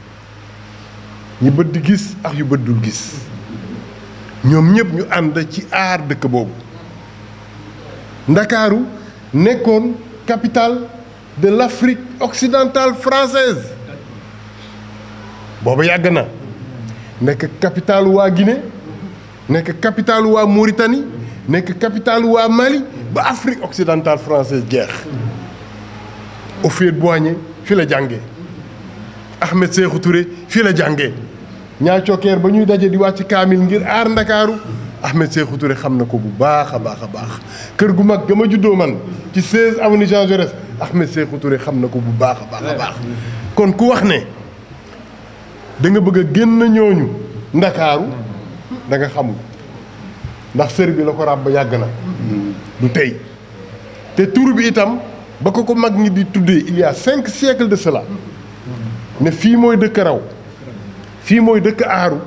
H: ñi bët di gis ak yu bët dul gis ñoom ñëpp ñu ànd ci aar dëkk boobu ndakaaru nekkoon capitale de l'Afrique occidentale française booba yàgg na nekk capitale waa Guinée nekk capitale waa Mauritanie nekk capitale waa Mali ba Afrique occidentale française jeex Houphouët-Boigny fi la jàngee Ahmed Sékou Touré fi la jàngee ñaa cokkeer ba ñuy daje di wàcc kaamil ngir aar ndakaaru Ahmed Sékou Touré xam na ko bu baax a baax a baax kër gu mag ga ma juddoo man ci 16 avenue Jean Jaurès Ahmed Sékou Touré xam na ko bu baax a baax a baax kon ku wax ne da nga bëgg a génn ñooñu ndakaaru da nga xamul ndax sër bi la ko ràbb yàgg na du tey te tur bi itam ba ko ko mag ñi di tuddee il y a cinq siècles de cela ne fii mooy dëkk raw fii mooy dëkk aaru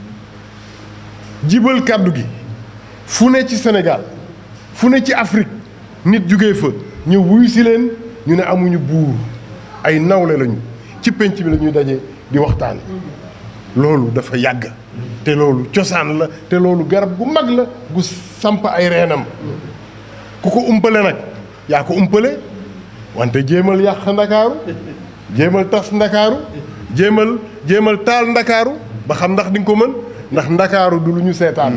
H: jibal kàddu gi fu ne ci Sénégal fu ne ci Afrique nit jugee fa ñëw wuyu si leen ñu ne amuñu buur ay nawle lañu ci penc bi la ñuy daje di waxtaan loolu dafa yàgg te loolu cosaan la te loolu garab gu mag la gu samp ay reenam ku ko umpale nag yaa ko umpale wante jéemal yàq ndakaaru jéemal tas ndakaaru jéemal jéemal taal ndakaaru ba xam ndax di nga ko mën ndax ndakaaru du lu ñu seetaan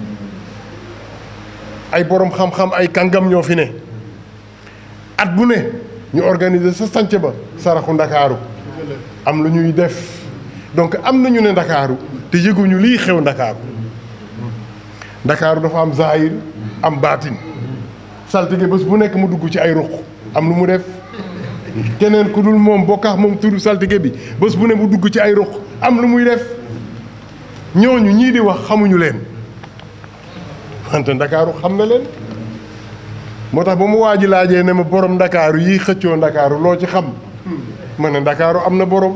H: ay borom xam-xam ay kàngam ñoo fi ne at bu ne ñu organiser sa sanc ba saraxu ndakaaru am lu ñuy def donc am nañu ne ndakaaru te yëguñu lii xew ndakaaru ndakaaru dafa am zahir am baatin saltige bés bu nekk mu dugg ci ay ruq am lu mu def keneen ku dul moom bokkaax moom turu saltige bi bés bu ne mu dugg ci ay ruq am lu muy def ñooñu ñii di wax xamuñu leen wante ndakaaru xam na leen moo tax ba mu waa ji laajee ne ma borom ndakaaru yi xëccoo ndakaaru loo ci xam ma ne ndakaaru am na borom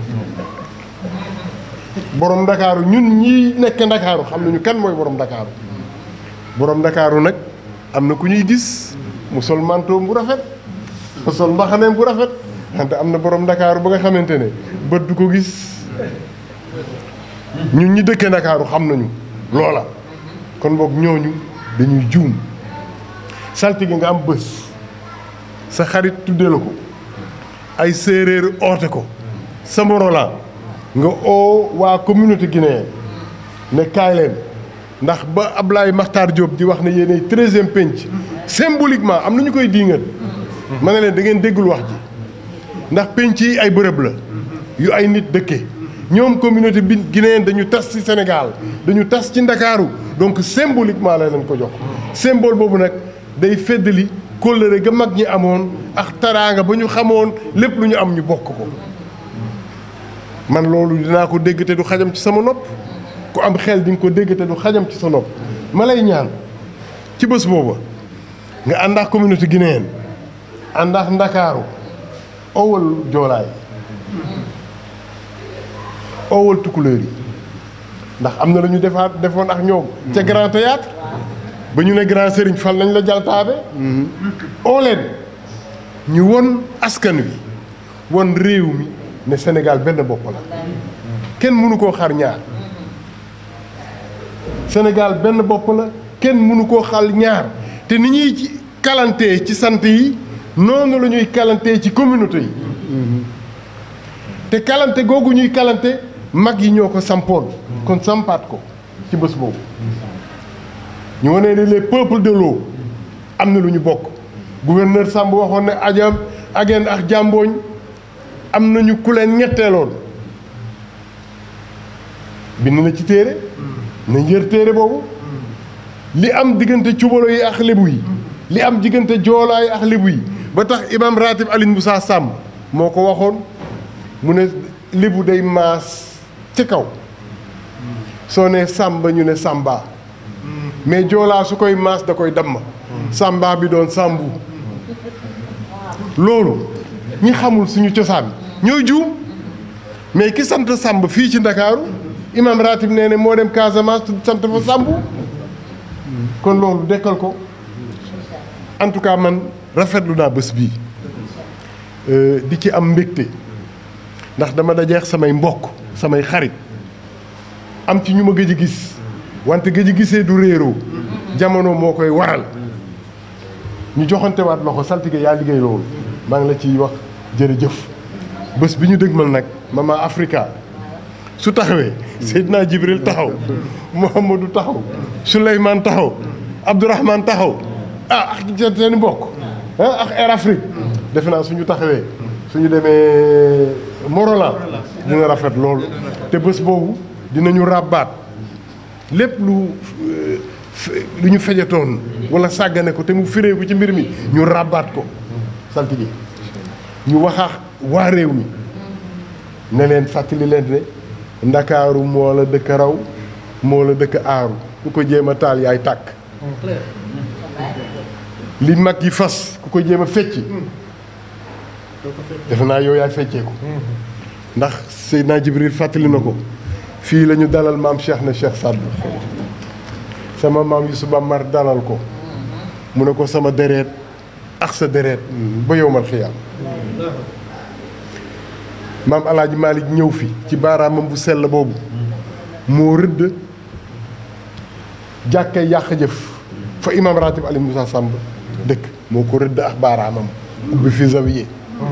H: borom ndakaaru ñun ñii nekk ndakaaru xam nañu kan mooy borom ndakaaru borom ndakaaru nag am na ku ñuy gis mu sol manteau bu rafet mu sol mbaxaneem bu rafet wante am na borom ndakaaru ba nga xamante ne bët du ko gis ñun ñi dëkkee ndakaaru xam nañu loola kon boog ñooñu dañuy juum saltige nga am bés sa xarit tudde la ko ay séeréer oote ko sa morola nga oo waa communauté guinéenne ne kaay leen ndax ba Ablaye Makhtar Diop di wax ne yéenay treizième penc symboliquement am na ñu koy diingat ma ne leen da ngeen déggul wax ji ndax penc yi ay bërëb la yu ay nit dëkke ñoom communauté bi guinéenne dañu tas ci Sénégal dañu tas ci Ndakaaru donc symboliquement la leen ko jox symbole boobu nag day feddali kóllëre ga mag ñi amoon ak taraanga ba ñu xamoon lépp lu ñu am ñu bokk ko man loolu dinaa ko dégg te du xajam ci sama nopp ku am xel di nga ko dégg te du xajam ci sa nopp ma lay ñaan ci bés booba nga ànd ak communauté guinéenne ànd ak ndakaaru owal joolaay owal tukulóor yi ndax am na lu ñu defaat defoon ak ñoom ca grand théâtre ba ñu ne grand sëriñ fal nañ la jaltaabe oo leen ñu won askan wi won réew mi ne Sénégal benn bopp la kenn mënu koo xar ñaar Sénégal benn bopp la kenn mënu koo xal ñaar te ni ñuy ci kalantee ci sant yi noonu la ñuy kalantee ci communauté yi te kalante googu ñuy kalante mag yi ñoo ko sampoon kon sampaat ko ci bés boobu ñu wane ne les peuples de l'eau am na lu ñu bokk gouverneur Samb waxoon ne ajam ageen ak jàmbooñ am nañu ku leen ñetteeloon bind na ci téere nañ yër téere boobu li am diggante cubalo yi ak lébu yi li am diggante joolaa yi ak lébu yi ba tax imam ratib Alioune Moussa Samb moo ko waxoon mu ne lébu day maas ci kaw soo ne sàmba ñu ne sàmba mais joolaa su koy maas da koy damm sàmba bi doon sàmbu loolu ñi xamul suñu cosaan ñooy juum mais ki sant sàmb fii ci ndakaaru imam ratib nee ne moo dem Casamance sant fa sàmbu kon loolu dekkal ko en tout cas man rafetlu naa bés bii di ci am mbégte ndax dama dajeex samay mbokk samay xarit am ci ñu ma gëj a gis wante gëj a gisee du réeroo jamono moo koy waral ñu joxante waat loxo saltige yaa liggéey loolu maa ngi la ciy wax jërëjëf bés bi ñu dëgmal nag Mama Africa su taxawee Seydina Jibril taxaw Mouhamadou taxaw Souleymane taxaw Abdourahmane taxaw ah ak seen mbokk ah ak Air Afrique defe naa suñu taxawee suñu demee Morolan dina rafet loolu te bés boobu dinañu ràbbaat lépp lu lu ñu fejatoon wala sàggane ko te mu fireeku ci mbir mi ñu ràbbaat ko saltige ñu waxaax waa réew mi ne leen fàttali leen ne ndakaaru moo la dëkk raw moo la dëkk aaru ku ko jéem a taal yaay tàkk li mag yi fas ku ko jéem a fecci defe naa yow yaay feccee ko ndax Seydina Jibril fàttali na ko fii la ñu dalal maam Cheikh na Cheikh Sadd sama maam Yusuba Mar dalal ko mu ne ko sama dereet ak sa dereet ba yowmal xiyaam maam alaaji Malick ñëw fi ci baaraamam bu sell boobu moo rëdd jàkkay yàq jëf fa imam ratib Ali Moussa Samb dëkk moo ko rëdd ak baaraamam ubbi fi zawiye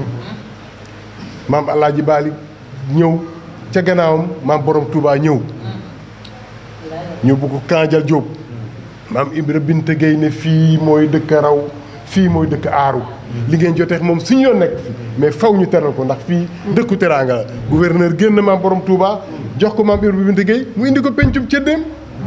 H: maam alaaji Malick ñëw ca gannaawam maam borom Touba ñëw ñëw bu ko Kanjal Diop maam Ibra Binte Gueye ne fii mooy dëkk raw fii mooy dëkk aaru li ngeen jotee moom suñu yoon nekk fi mais faw ñu teral ko ndax fii dëkku teraanga la gouverneur génn maam borom Touba jox ko maam Ibra Binte Gueye mu indi ko pencum cëddeem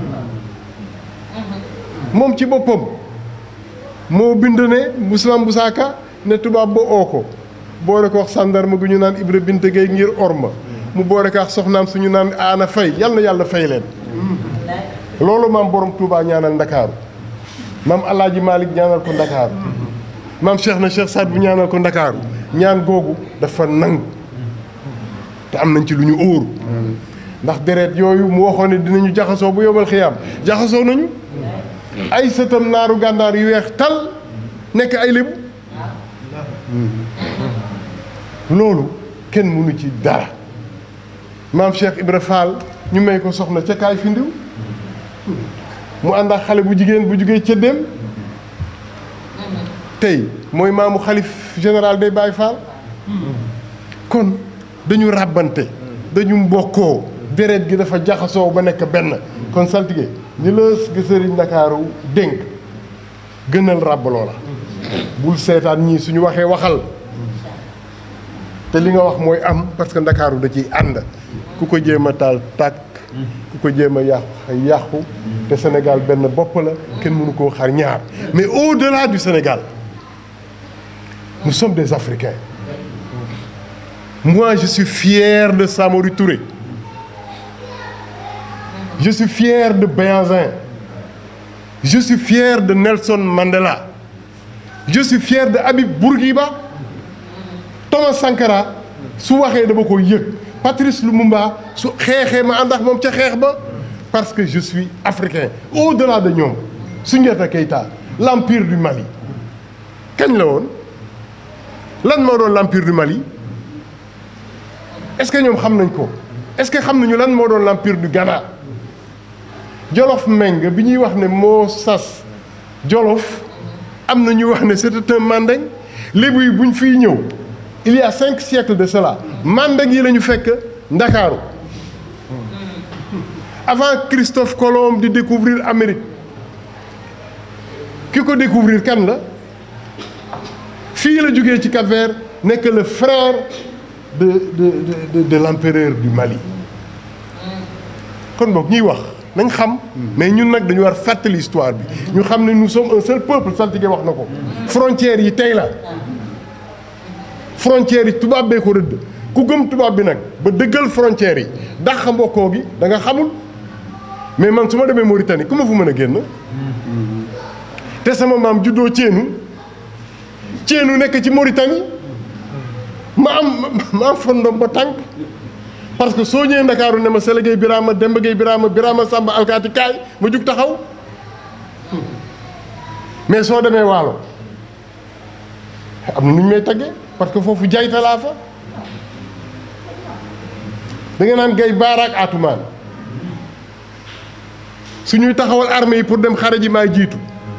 H: moom ci boppam moo bind ne Ousmane Moussa Ka ne tubaab ba oo ko boole ko wax sàndarma gu ñu naan Ibra Binte Gueye ngir orma mu boole ko ak soxnaam suñu naan aana fay yal na yàlla fay leen loolu maam borom Touba ñaanal ndakaaru maam alaaji Malick ñaanal ko ndakaaru maam Cheikh na Cheikh Saad bu ñaanal ko ndakaaru ñaan googu dafa nangu te am nañ ci lu ñu óoru ndax deret yooyu mu waxoon ne dinañu jaxasoo bu yomal xiyaam jaxasoo nañu ay sëtam naaru gànnaar yu weex tal nekk ay lébu loolu kenn mënu ci dara maam Cheikh Ibra Fall ñu may ko soxna ca kaay fi ndiw mu ànd ak xale bu jigéen bu jugee cëddeem tey mooy maamu xalif général day Baye Fall kon dañu ràbbante dañu mbokkoo deret gi dafa jaxasoo ba nekk benn kon saltige ni la sëriñ Ndakaaru dénk gënal ràbbaloo la bul seetaan ñii suñu waxee waxal te li nga wax mooy am parce que Ndakaaru da ciy ànd ku ko jéem a taal tàkk ku ko jéem a yàq yàqu te Sénégal benn bopp la kenn mënu koo xar ñaar mais au-delà du Sénégal nous sommes des Africains moi je suis fier de Samori Touré je suis fier de Béhanzin je suis fier de Nelson Mandela je suis fier de Habib Bourguiba Thomas Sankara su waxee dama ko yëg Patrice Lumumba su xeexee ma ànd ak moom ca xeex ba parce que je suis africain au-delà de ñoom Soundiata Keita l'empire du Mali kañ la woon lan moo doon l'empire du Mali est-ce que ñoom xam nañ ko est-ce que xam nañu lan moo doon l'empire du Ghana Jolof Meng bi ñuy wax ne moo sas Jolof am na ñu wax ne c'était un mandeng lébu yi buñ fiy ñëw il y a cinq siècles de cela mandeng yi la ñu fekk Ndakaaru avant Christophe Colomb di découvrir Amérique ki ko découvrir kan la fii la jógee ci Cap-Vert nekk le frère de de de de l'empereur du Mali kon boog ñuy wax nañ xam mais ñun nag dañu war fàttali histoire bi ñu xam ne nous sommes un seul peuple saltige wax na ko frontières yi tey la frontières yi tubaab bee ko rëdd ku gëm tubaab bi nag ba dëggal frontières yi dàq mbokkoo gi da nga xamul mais man su ma demee Mauritanie ku ma fu mën a génn te sama maam juddoo Ceenu Ceenu nekk ci Mauritanie ma am ma am fondom ba tànk parce que soo ñëwee Ndakaaru ne ma Sele Gueye Birama Demba Gueye Birama Birama Samba alkaati kaay ma jug taxaw mais soo demee Waalo am na nu ñu may taggee parce que foofu jayta laa fa da nga naan gay baaraak atumaan su ñuy taxawal armée yi pour dem xare ji maay jiitu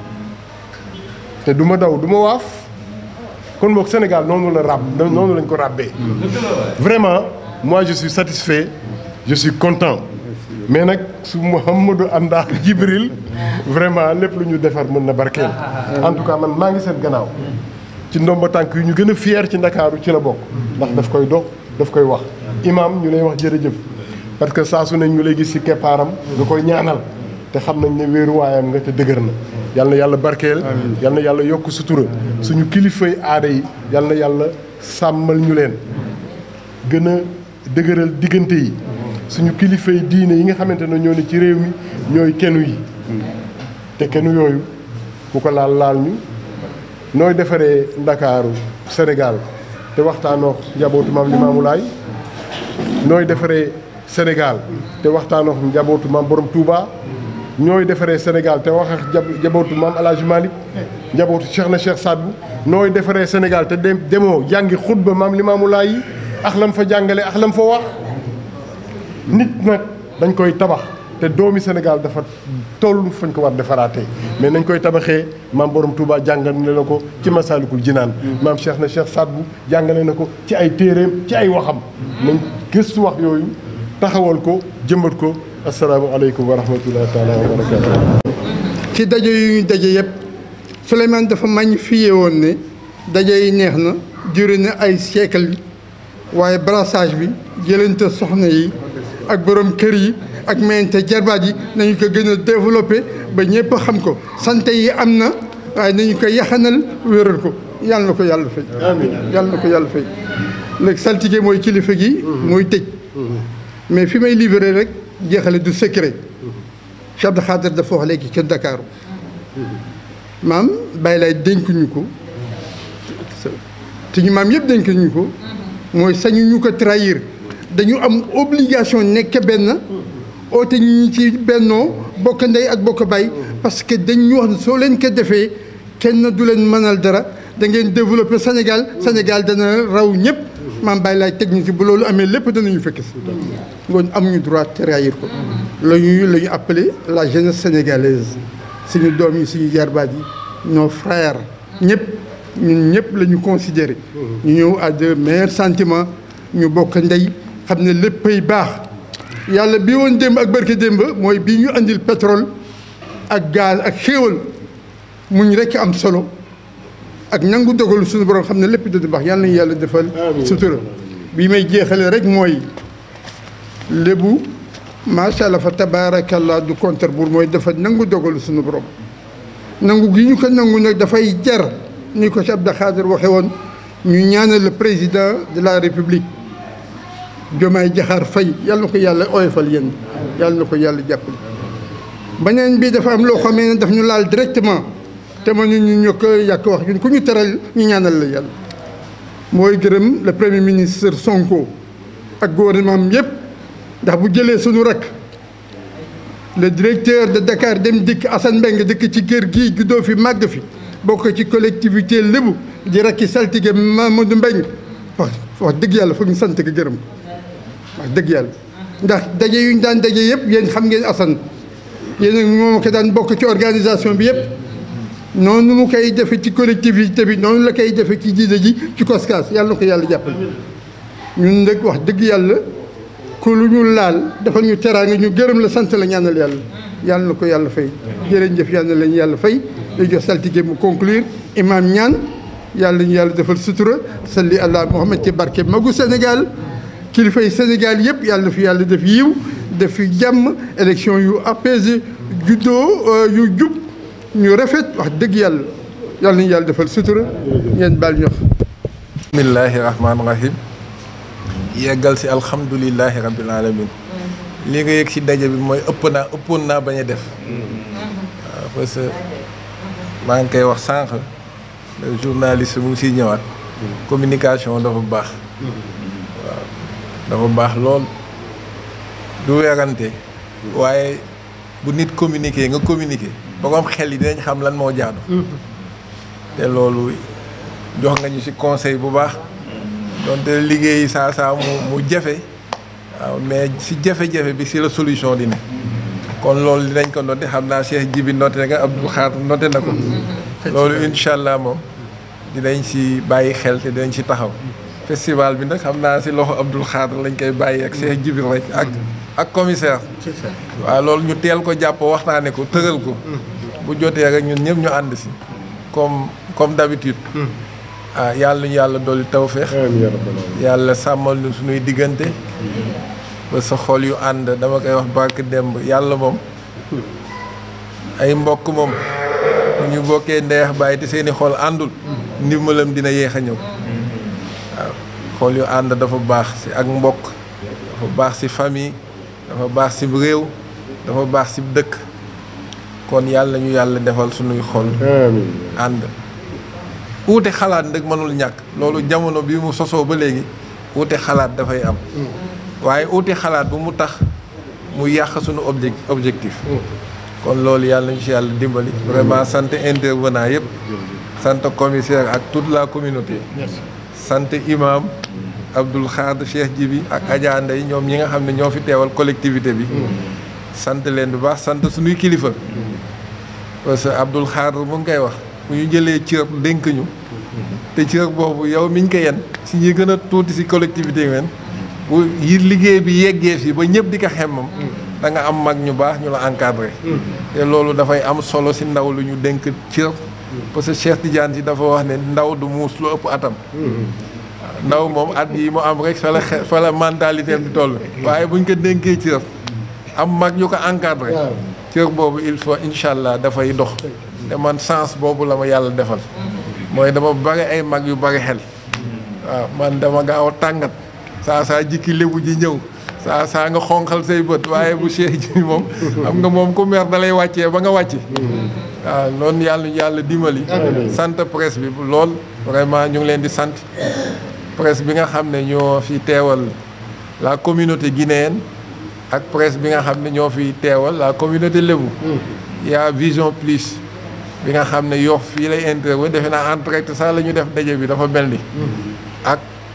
H: te du ma daw du ma waaf kon boog Sénégal noonu la ràbb noonu lañ ko ràbbee vraiment moi je suis satisfait je suis content mais nag su Mouhamadou àndaa Jibril vraiment lépp lu ñu defar mën na barkeel en tout cas man maa ngi seen gannaaw ci ndomba tànk yu ñu gën a fier ci Ndakaaru ci la bokk ndax daf koy dox daf koy wax imam ñu lay wax jërëjëf parce que saa su ne ñu lay gis ci keppaaram nga koy ñaanal te xam nañ ne wéeruwaayam nga te dëgër na yal na yàlla barkeel yal na yàlla yokk sutura suñu kilifay aada yi yal na yàlla sàmmal ñu leen gën a dëgëral diggante yi suñu kilifay diine yi nga xamante ne ñoo ne ci réew mi ñooy kenu yi te kenu yooyu ku ko laal laal ñu nooy defaree ndakaaru Sénégal te waxtaanoo njabootu maam Limaamu Laay nooy defaree Sénégal te waxtaanoo njabootu maam Borom Touba ñooy defaree Sénégal te wax ak njabootu maam El Hadj Malick njabootu Cheikh na Cheikh Sadbu nooy defaree Sénégal te dem demoo jàngi xutba maam Limaamu Laay yi ak lam fa jàngale ak lam fa wax nit nag dañ koy tabax te doomi Sénégal dafa toll fañ ko war defaraatee mais nañ koy tabaxee maam borom Touba jàngale na ko ci Masaalikul Jinaan maam Cheikh na Cheikh Sadbu jàngale na ko ci ay téeréem ci ay waxam nañ gëstu wax yooyu taxawal ko jëmbat ko asalaamaaleykum wa rahmatullahi taala wa barakaatu.
B: ci daje yu ñu daje yëpp Souleymane dafa magnifié woon ne daje yi neex na duré na ay siècle yi waaye brassage bi jëlante soxna yi ak borom kër yi ak mayente jarbaat yi nañu ko gën a développé ba ñëpp xam ko sant yi am na waaye nañu ko yaxanal wéral ko yàlla na ko yàlla fay yàlla na ko yàlla fay léegi saltige mooy kilifa gi mooy tëj mais fi may livré rek jeexale du secret Cheikh Abdou Khader dafa wax léegi ca Dakaaru maam bàyyi laay dénkuñu ko te ñu maam yëpp dénkuñu ko mooy sañu ñu ko trahir dañu am obligation nekk benn oote ñu ñi ci bennoo bokk ndey ak bokk bay parce que dañ ñu wax ne soo leen ko defee kenn du leen mënal dara da ngeen développer Sénégal Sénégal dana raw ñëpp maam Baye laay technique bu loolu amee lépp danañu fekk si ngoon amuñu droit trahir ko la ñuy la ñu appelé la jeunesse sénégalaise suñu doom yi suñu jarbaat yi nos frères ñëpp ñun ñëpp la ñu considéré ñu ñëw à de meilleurs sentiments ñu bokk ndey xam ne léppay baax yàlla bii woon démb ak barke démb mooy bii ñu andil pétrole ak gaz ak xéewal muñ rekk am solo ak nangu dogalu suñu borom xam ne lépp dina baax yàlla nañu yàlla defal sutura bi may jeexale rek mooy lébu macha allah fa tabaarakallah du contre buur mooy dafa nangu dogalu suñu borom nangu gi ñu ko nangu nag dafay jar ni ko si Abdou Khadir waxe woon ñu ñaanal le président de la république Diomaye Diakhar Faye yàlla na ko yàlla oyofal yéen yàlla na ko yàlla jàppale beneen bi dafa am loo xamee ne daf ñu laal directement te mënuñu ñu ko yàq wax ñun ku ñu teral ñu ñaanal la yàlla mooy gërëm le premier ministre Sonko ak gouvernement am yëpp ndax bu jëlee suñu rek le directeur de Dakar dem dikk Assane Mbengue dëkk ci kër gii juddoo fi màgg fi bokk ci collectivité lébu di rakki saltige Mamadou Mbengue wax wax dëgg yàlla foog ñu sant ko gërëm ko wax dëgg yàlla ndax daje yu ñu daan daje yëpp yéen xam ngeen Assane yéen moom ko daan bokk ci organisation bi yëpp noonu mu koy defee ci collectivité bi noonu la koy defee ci jiite ji ci koskaas yàlla na ko yàlla jàppale ñun nag wax dëgg yàlla ku lu ñu laal dafa ñu teraanga ñu gërëm la sant la ñaanal yàlla yàlla na ko yàlla fay jërëjëf yàlla lañu yàlla fay day jox saltige mu conclure imam ñaan yàlla ñu yàlla defal sutura salli allah muhammad ci barke magu Sénégal kilifay Sénégal yëpp yàlla fi yàlla def yiw def fi jàmm élection yu apaisé juddoo yu jub ñu rafet wax dëgg yàlla yàlla nañu yàlla defal sutura ngeen baal ñox
C: bismillahi rahmaani rahim yeggal si alhamdulilahi rabbil alamin li nga yëg si daje bi mooy ëpp naa ëppoon naa bañ a def waaw parce que maa ngi koy wax sànq le journaliste mu ngi siy ñëwaat communication dafa baax waaw dafa baax lool du weerante waaye bu nit communiquer nga communiquer borom xel yi dinañ xam lan moo jaadu te loolu jox nga ñu ci conseil bu baax donte liggéey saa saa mu mu jafe waaw mais ci jafe-jafe bi ci la solution di ne kon loolu dinañ ko noté xam naa Cheikh Jibi noté nga Abdou Khadre noté na ko loolu incha allah moom dinañ ci bàyyi xel te dinañ ci taxaw festival bi nag xam naa ci loxo Abdou Khadre lañ koy bàyyi ak Cheikh Jibi rek ak ak commissaire waaw loolu ñu teel ko jàpp waxtaane ko tëral ko bu jotee rek ñun ñëpp ñu ànd ci comme comme d'habitude ah yàlla ñu yàlla dolli tawféex yàlla sàmmal ñu suñuy diggante ba sa xol yu ànd dama koy wax barke demb yàlla moom ay mbokk moom bu ñu bokkee ndeex bàyyi te seeni xol àndul ndimbalam dina yéex a ñëw waaw xol yu ànd dafa baax ci ak mbokk dafa baax ci famille dafa baax ci réew dafa baax ci dëkk kon yàlla ñu yàlla defal suñuy xol ànd uute xalaat nag mënul ñàkk loolu jamono bi mu sosoo ba léegi uute xalaat dafay am waaye uute xalaat bu mu tax mu yàq suñu obje objectif kon loolu yàlla ñu ci yàlla dimbali vraiment sant intervenant yëpp sant commissaire ak toute la communauté sant imam Abdoul Khadre Cheikh Jibi ak Adja Ndeye ñoom ñi nga xam ne ñoo fi teewal collectivité bi sant leen bu baax sant suñuy kilifa parce que Abdoul Khadre mu ngi koy wax bu ñu jëlee cër dénk ñu te cër boobu yow miñ ko yen si ñi gën a tuuti si collectivité men bu yi liggéey bi yeggee fii ba ñëpp di ko xemmam da nga am mag ñu baax ñu la encadré te loolu dafay am solo si ndaw lu ñu dénk cër parce que Cheikh Tidiane si dafa wax ne ndaw du muus lu ëpp atam ndaw moom at yi mu am rek fa la xe fa la mentalité di toll waaye buñ ko dénkee cër am mag ñu ko encadré cër boobu il faut incha allah dafay dox te man sens boobu la ma yàlla defal mooy dama bari ay mag yu bari xel waaw man dama gaaw a tàngat saa saa jikki lébu ji ñëw saa saa nga xonqal say bët waaye bu Cheikh ji moom xam nga moom ku mer da lay wàccee ba nga wàcc waaw noonu yàlla yàlla dimbali sant presse bi lool vraiment ñu ngi leen di sant presse bi nga xam ne ñoo fi teewal la communauté guinéenne ak presse bi nga xam ne ñoo fi teewal la communauté lébu yaa Vision Plus bi nga xam ne Yoff fii lay intervenir defe naa en direct sax la ñu def daje bi dafa mel ni ak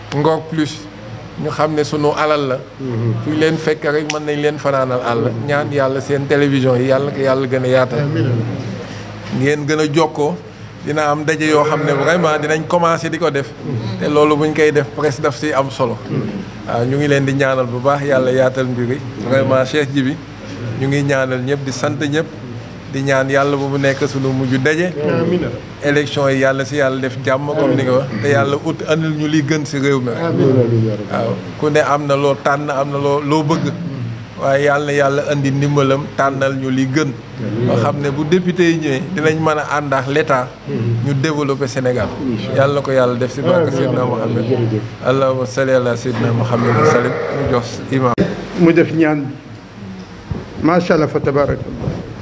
C: Ngor plus ñu xam ne sunu alal la fu ñu leen fekk rek mën nañ leen fanaanal àll ñaan yàlla seen télévision yi yàlla ko yàlla gën a yaatal ngeen gën a jokkoo dina am daje yoo xam ne vraiment dinañ commencé di ko def te loolu buñ koy def presque daf si am solo waaw ñu ngi leen di ñaanal bu baax yàlla yaatal mbir yi vraiment Cheikh Djibi ñu ngi ñaanal ñëpp di sant ñëpp di ñaan yàlla bu mu nekk sunu mujj daje élection yi yàlla si yàlla def jàmm comme ni nga wax te yàlla ut andil ñu li gën si réew mi waaw ku ne am na loo tànn am na loo loo bëgg waaye yàlla na yàlla andi ndimbalam tànnal ñu li gën nga xam ne bu député yi ñëwee dinañ mën a ànd ak l'état ñu développer Sénégal yàlla na ko yàlla def si barke Seydina Mohamed allahumma salli ala Seydina Mohamed wa sallim ñu jox imam
B: mu def ñaan bi macha allah fa tabarakallah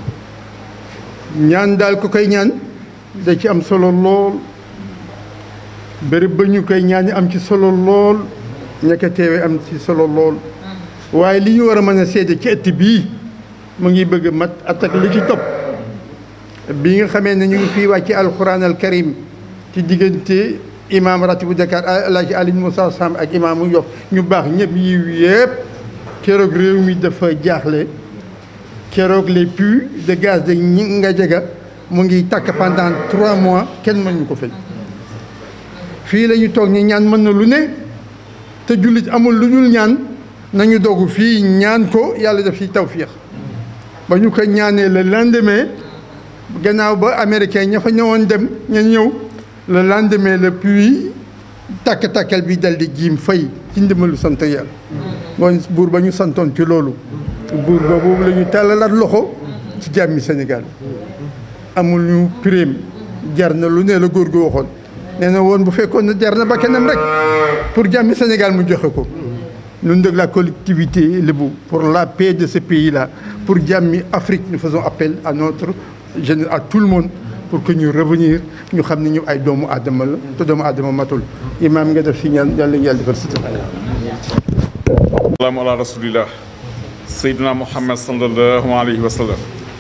B: ñaan daal ku koy ñaan da ci am solo lool bërëb ba ñu koy ñaan am ci solo lool ña ko teewee am ci solo lool waaye li ñu war a mën a seede ci ëtt bii mu ngi bëgg mat attaque li ci topp bi nga xamee ne ñu ngi fii wàcc alquran al karim ci diggante imam ratibu Dakar alaaji Alioune Moussa Samb ak imaamu Yoff ñu baax ñëpp yiw yëpp keroog réew mi dafa jaaxle keroog les puits de gaz de nga jega mu ngi tàkk pendant trois mois kenn mënuñu ko fay fii la ñu toog ni ñaan mën na lu ne te jullit amul lu dul ñaan nañu dogu fii ñaan ko yàlla def ci tawfiix ba ñu ko ñaanee le lendemain gannaaw ba américain ña fa ñëwoon dem ña ñëw le lendemain le puits tàkk-tàkkal bi dal di jiim fay ci ndimbalu sant yàlla mooy buur ba ñu santoon ci loolu buur ba boobu la ñu tàllalaat loxo ci jàmmi Sénégal amul ñu prime jar na lu ne la góor gu waxoon nee na woon bu fekkoon ne jar na ba kenam rek pour jàmmi Sénégal mu joxe ko ñun de la collectivité Lébou pour la paix de ce pays-là pour jàmmi Afrique nous faisons appel à notre jeune à tout le monde pour que ñu revenir ñu xam ne ñu ay doomu aadama la te doomu aadama matul imaam nga def si ñaan yàlla yàlla defal si
A: salaamu ala rasulillah seydina muhammad sallallahu alayhi wa sallam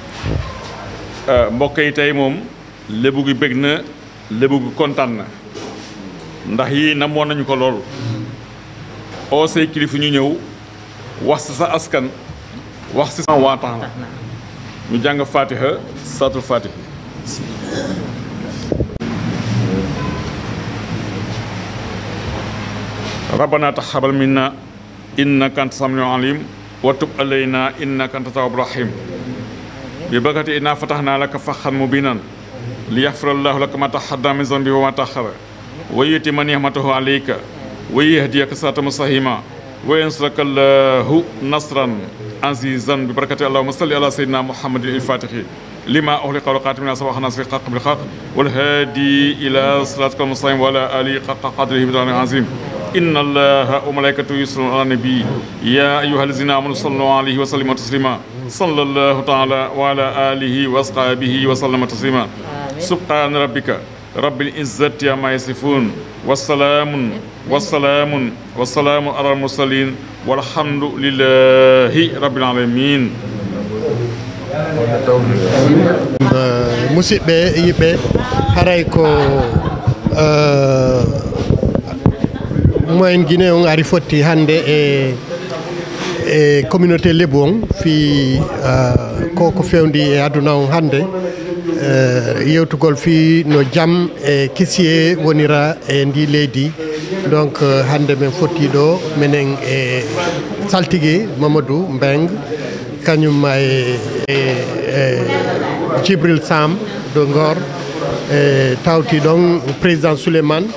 A: mbokk yi tey moom lébu gi bëgg na lébu gi kontaan na ndax yii namoon nañu ko lool oo say kilifa ñu ñëw wax si sa askan wax si sa waa tax na ñu jàng fatiha saatul fatiha rabbana taxabal minna innaka anta samiul alim wa tub alayna innaka anta tawwabur rahim bi bakati inna fatahna laka fathan mubinan li yaxfira allahu laka ma taqaddama min zanbi wa ma taxara wa yutimma ni'matahu alayka wa yahdiyaka siratan mustaqima wa yansuraka allahu nasran azizan bi barakati allahumma salli ala sayyidina muhammadin il-fatihi lima ughliqa wal khatimi lima sabaqa nasri haqq bil haqq wal hadi ila siratikal mustaqim wa ala alihi haqqa qadrihi bi azim إن الله وملائكته يصلون على النبي يا أيها الذين آمنوا صلوا عليه وسلموا تسليما صلى الله تعالى وعلى آله وأصحابه وسلم تسليما سبحان ربك رب العزة عما يصفون والسلام والسلام والسلام على المرسلين والحمد لله رب العالمين
F: musidɓe yiɓɓe haray ko moyen guiné on ari fotti hannde e e communauté lebu on fi ko ko fewndi e aduna on hannde yewtugol fi no jaam e kisiye wonira e ndi leydi donc hannde min fotti ɗo minen e saltigue mamadou mbeng kañum e e djibril sam de ngor e tawti ɗon président souleymane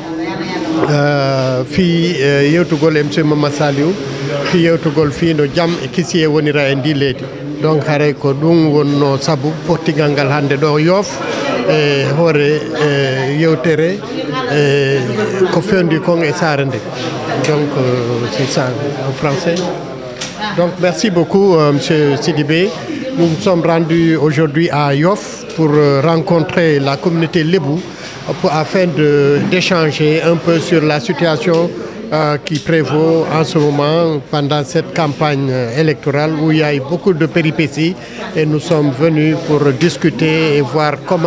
F: fi yewtugol e monsieur mama saliou fi yewtugol fi no jaam e kisiye wonira e ndi leydi donc haray ko ɗum wonno saabu pottigal ngal hannde ɗo yoof e hoore yewtere ko fewndi kon e saare nde donc c'est ça en français donc merci beaucoup monsieur Sidibé nous nous sommes rendus aujourd'hui à Yoff pour rencontrer la communauté Lébou afin d'échanger un peu sur la situation euh, qui prévaut en ce moment pendant cette campagne électorale où il y a eu beaucoup de péripéties et nous sommes venus pour discuter et voir comment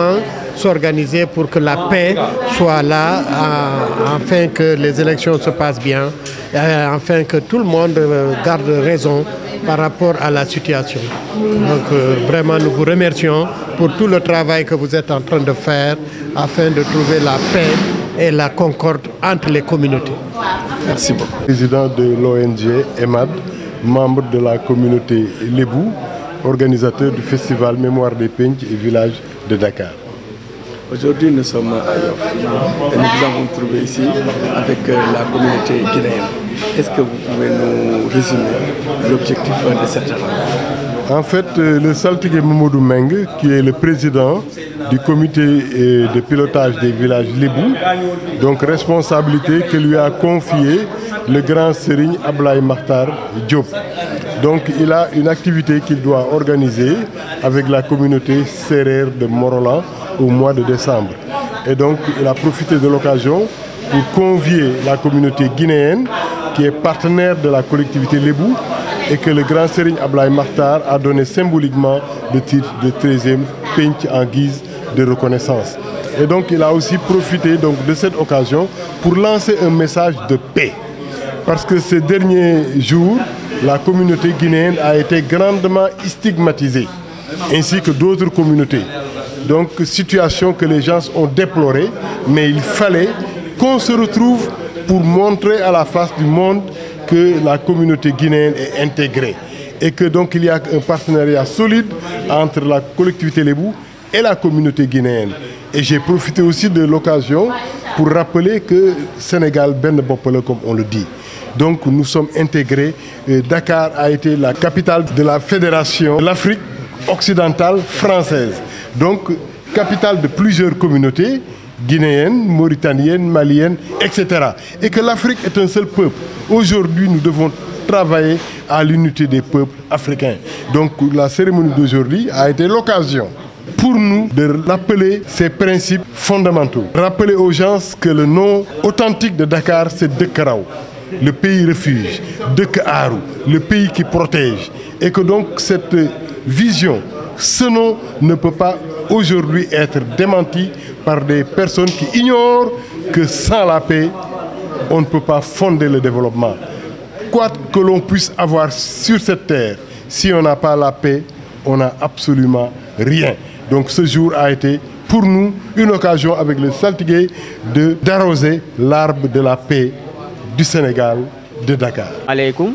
F: s'organiser pour que la paix soit là, euh, afin que les élections se passent bien, euh, afin que tout le monde euh, garde raison par rapport à la situation. Donc euh, vraiment, nous vous remercions pour tout le travail que vous êtes en train de faire afin de trouver la paix et la concorde entre les communautés.
C: merci beaucoup.
H: Président de l'ONG EMAD, membre de la communauté Lébou, organisateur du festival Mémoire des Pench et Villages de Dakar.
I: Aujourd'hui, nous sommes à Yoff et nous nous avons trouvé ici avec euh, la communauté guinéenne. Est-ce que vous pouvez nous résumer l'objectif de cette rencontre
H: En fait, euh, le saltigué Momodou Meng, qui est le président du comité euh, de pilotage des villages Lébou, donc responsabilité que lui a confiée le grand Serigne Ablaye Makhtar Diop. Donc il a une activité qu'il doit organiser avec la communauté serrère de Morolan au mois de décembre. Et donc il a profité de l'occasion pour convier la communauté guinéenne qui est partenaire de la collectivité Lébou et que le grand Serigne Ablaye Makhtar a donné symboliquement le titre de 13e Pench en guise de reconnaissance. Et donc il a aussi profité donc, de cette occasion pour lancer un message de paix. Parce que ces derniers jours, la communauté guinéenne a été grandement stigmatisée, ainsi que d'autres communautés. Donc situation que les gens ont déplorée, mais il fallait qu'on se retrouve pour montrer à la face du monde que la communauté guinéenne est intégrée et que donc il y a un partenariat solide entre la collectivité Lébou et la communauté guinéenne. Et j'ai profité aussi de l'occasion pour rappeler que Sénégal ben Bopole, comme on le dit. Donc nous sommes intégrés. Euh, Dakar a été la capitale de la fédération de l'Afrique occidentale française. Donc capitale de plusieurs communautés guinéennes, mauritaniennes, maliennes, etc. Et que l'Afrique est un seul peuple. Aujourd'hui, nous devons travailler à l'unité des peuples africains. Donc la cérémonie d'aujourd'hui a été l'occasion pour nous de rappeler ces principes fondamentaux. Rappeler aux gens que le nom authentique de Dakar, c'est Dekarao, le pays refuge, Dekaru, le pays qui protège. Et que donc cette vision, ce nom ne peut pas aujourd'hui être démenti par des personnes qui ignorent que sans la paix, on ne peut pas fonder le développement. Quoi que l'on puisse avoir sur cette terre, si on n'a pas la paix, on n'a absolument rien. Donc ce jour a été pour nous une occasion avec le saltigué de d'arroser l'arbre de la paix du Sénégal, de Dakar.
D: aleykum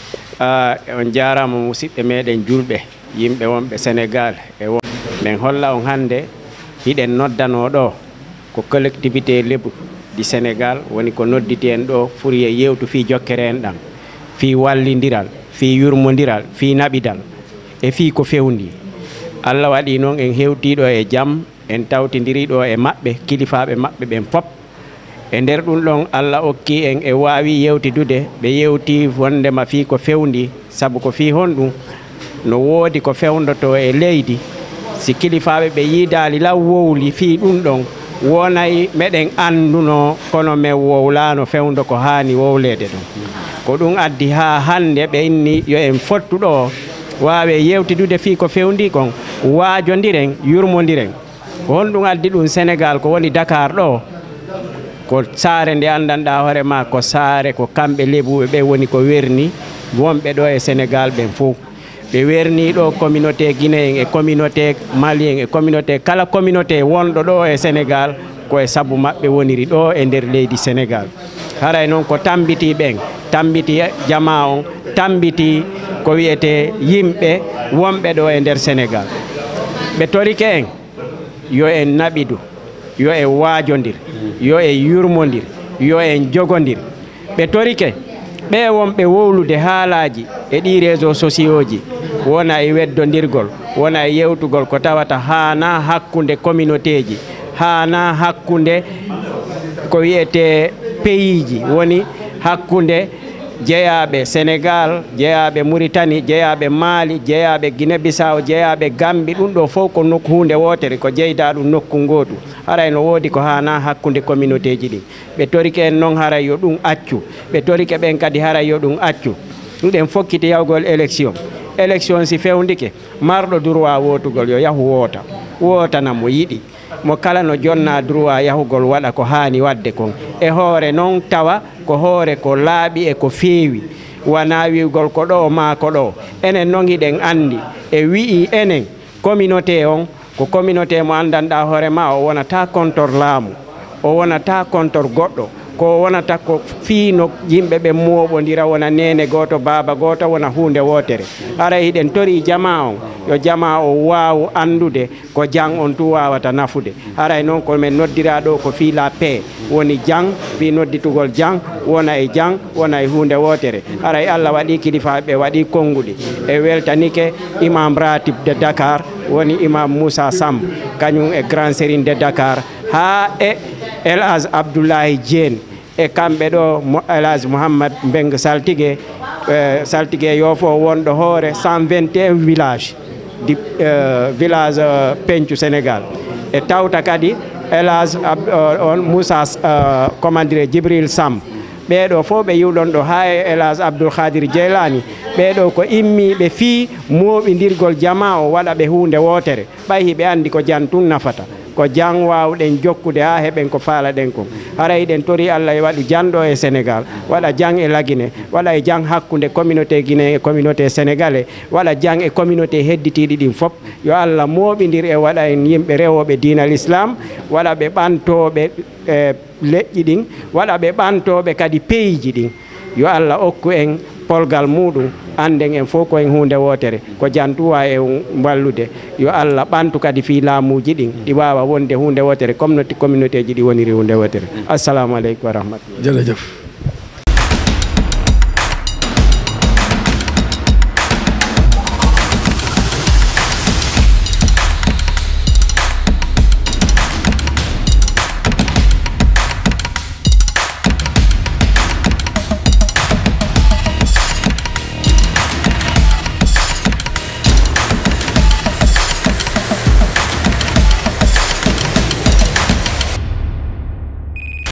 D: uh, on jarama musidɓe meɗen julɓe yimɓe wonɓe sénégal e won min holla on hannde hiɗen noddano ɗo ko collectivité lebu du sénégal woni ko nodditi en ɗo furi e yewtu fi jokkere en ɗam fi wallidiral fi yurmodiral fi naɓidal e fi ko fewndi allah waɗi noon en hewtiɗo e jaam en tawtidiriɗo e maɓɓe kilifaɓe maɓɓe ɓen fop e nder ɗum ɗon allah okki en e wawi yewtidude ɓe yewti wondema fi ko fewndi saabu ko fi honɗum no woodi ko fewndoto e leydi si kilifaɓe ɓe yiidali law wowli fi ɗum ɗon wonay meɗen anduno kono min wowlano fewndo ko hani wowlede ɗum ko ɗum addi ha hande ɓe inni yo en fottuɗo wawe yewtidude fi ko fewndi kon waajodiren yurmodiren ko honɗum addi ɗum sénégal ko woni dakar ɗo ko saare nde anndanɗa hoore ma ko saare ko kamɓe lebuɓe ɓe woni ko werni wonɓe ɗo e sénégal ɓen fof ɓe werni ɗo communauté guinéen e communauté malien e communauté kala communauté wonɗo ɗo e sénégal koye saabu maɓɓe woniri ɗo e nder leydi sénégal haray noon ko tambiti ɓen tambiti jama on tambiti ko wiyete yimɓe wonɓe ɗo e nder sénégal ɓe torike en yo en naɓidu yo en waajodir yo en yurmodir yo en jogodir ɓe torike ɓe wonɓe wowlude haalaji e ɗi réseau sociaux ji wona e weddodirgol wona e yewtugol ko tawata hana hakkude communauté ji hana hakkude ko wiyete pays ji woni hakkude jeeyaɓe sénégal jeeyaɓe mauritanie jeeyaɓe mali jeeyaɓe guiné bissaw jeeyaɓe gambi ɗum ɗo fof ko nokku hunde wotere ko jeyda ɗum nokku ngotu haray no woodi ko hana hakkude communauté ji ɗi ɓe torike en noon haray yo ɗum accu ɓe torike ɓen kadi haray yo ɗum accu ɗuɗen fokkiti yawgol élection élection si fewndike marɗo droit wotugol yo yahu woota wootana mo yiɗi mo kala no jonna droit yahugol waɗa ko hani wadde kon e hoore noon tawa ko hoore ko laaɓi e ko feewi wona wiwgol ko ɗo ma ko ɗo enen noon hiɗen andi e wi'i enen communauté on ko communauté mo andanɗa hoore ma o wonata contor laamu o wonata contor goɗɗo ko wonata ko fiino yimɓe ɓe moɓodira wona nene goto baaba goto wona hunde wotere ara hiɗen tori jama on yo jama o waw andude ko jang on tu wawata nafude haray noon komin noddira ɗo ko fiila paix woni jang fi nodditugol jang wona e jang wona e hunde wotere haray allah waɗi kilifaɓe waɗi konnguɗi e weltanike imam ratib de dakar woni imam moussa samb kañum e grand sérine de dakar ha e elage abdoulahi diene e kamɓe ɗo elage mouhammad mbeng saltigue saltigue yofo wonɗo hoore 121 village di village pencu sénégal e tawta kadi elage on moussa comment dire djibril samb ɓeɗo fof ɓe yiwɗon ɗo ha e elage abdoul khadir dieylani ɓeɗo ko immiɓe fii moɓidirgol jama o waɗa ɓe hunde wotere ɓay hiɓe andi ko jan tun nafata ko jang wawɗen jokkude ha heɓen ko faalaɗen kon haray ɗen tori allah e waɗi janɗo e sénégal waɗa jang e laguine waɗa e jang hakkude communauté guiné e communauté sénégalais waɗa jang e communauté hedditiɗi ɗin fop yo allah moɓidir e waɗa en yimɓe rewoɓe dinal islam waɗa ɓe ɓantoɓe e leƴƴi ɗin waɗa ɓe ɓantoɓe kadi peyji ɗin yo allah okku en polgal muɗum anden en fof koyen hunde wotere ko jantuwa e wallude yo allah ɓantu kadi fi laamuji ɗin ɗi wawa wonde hunde wotere comme no communauté ji ɗi woniri hunde wotere assalamu aleykum wa rahmatullah
I: jërëjëf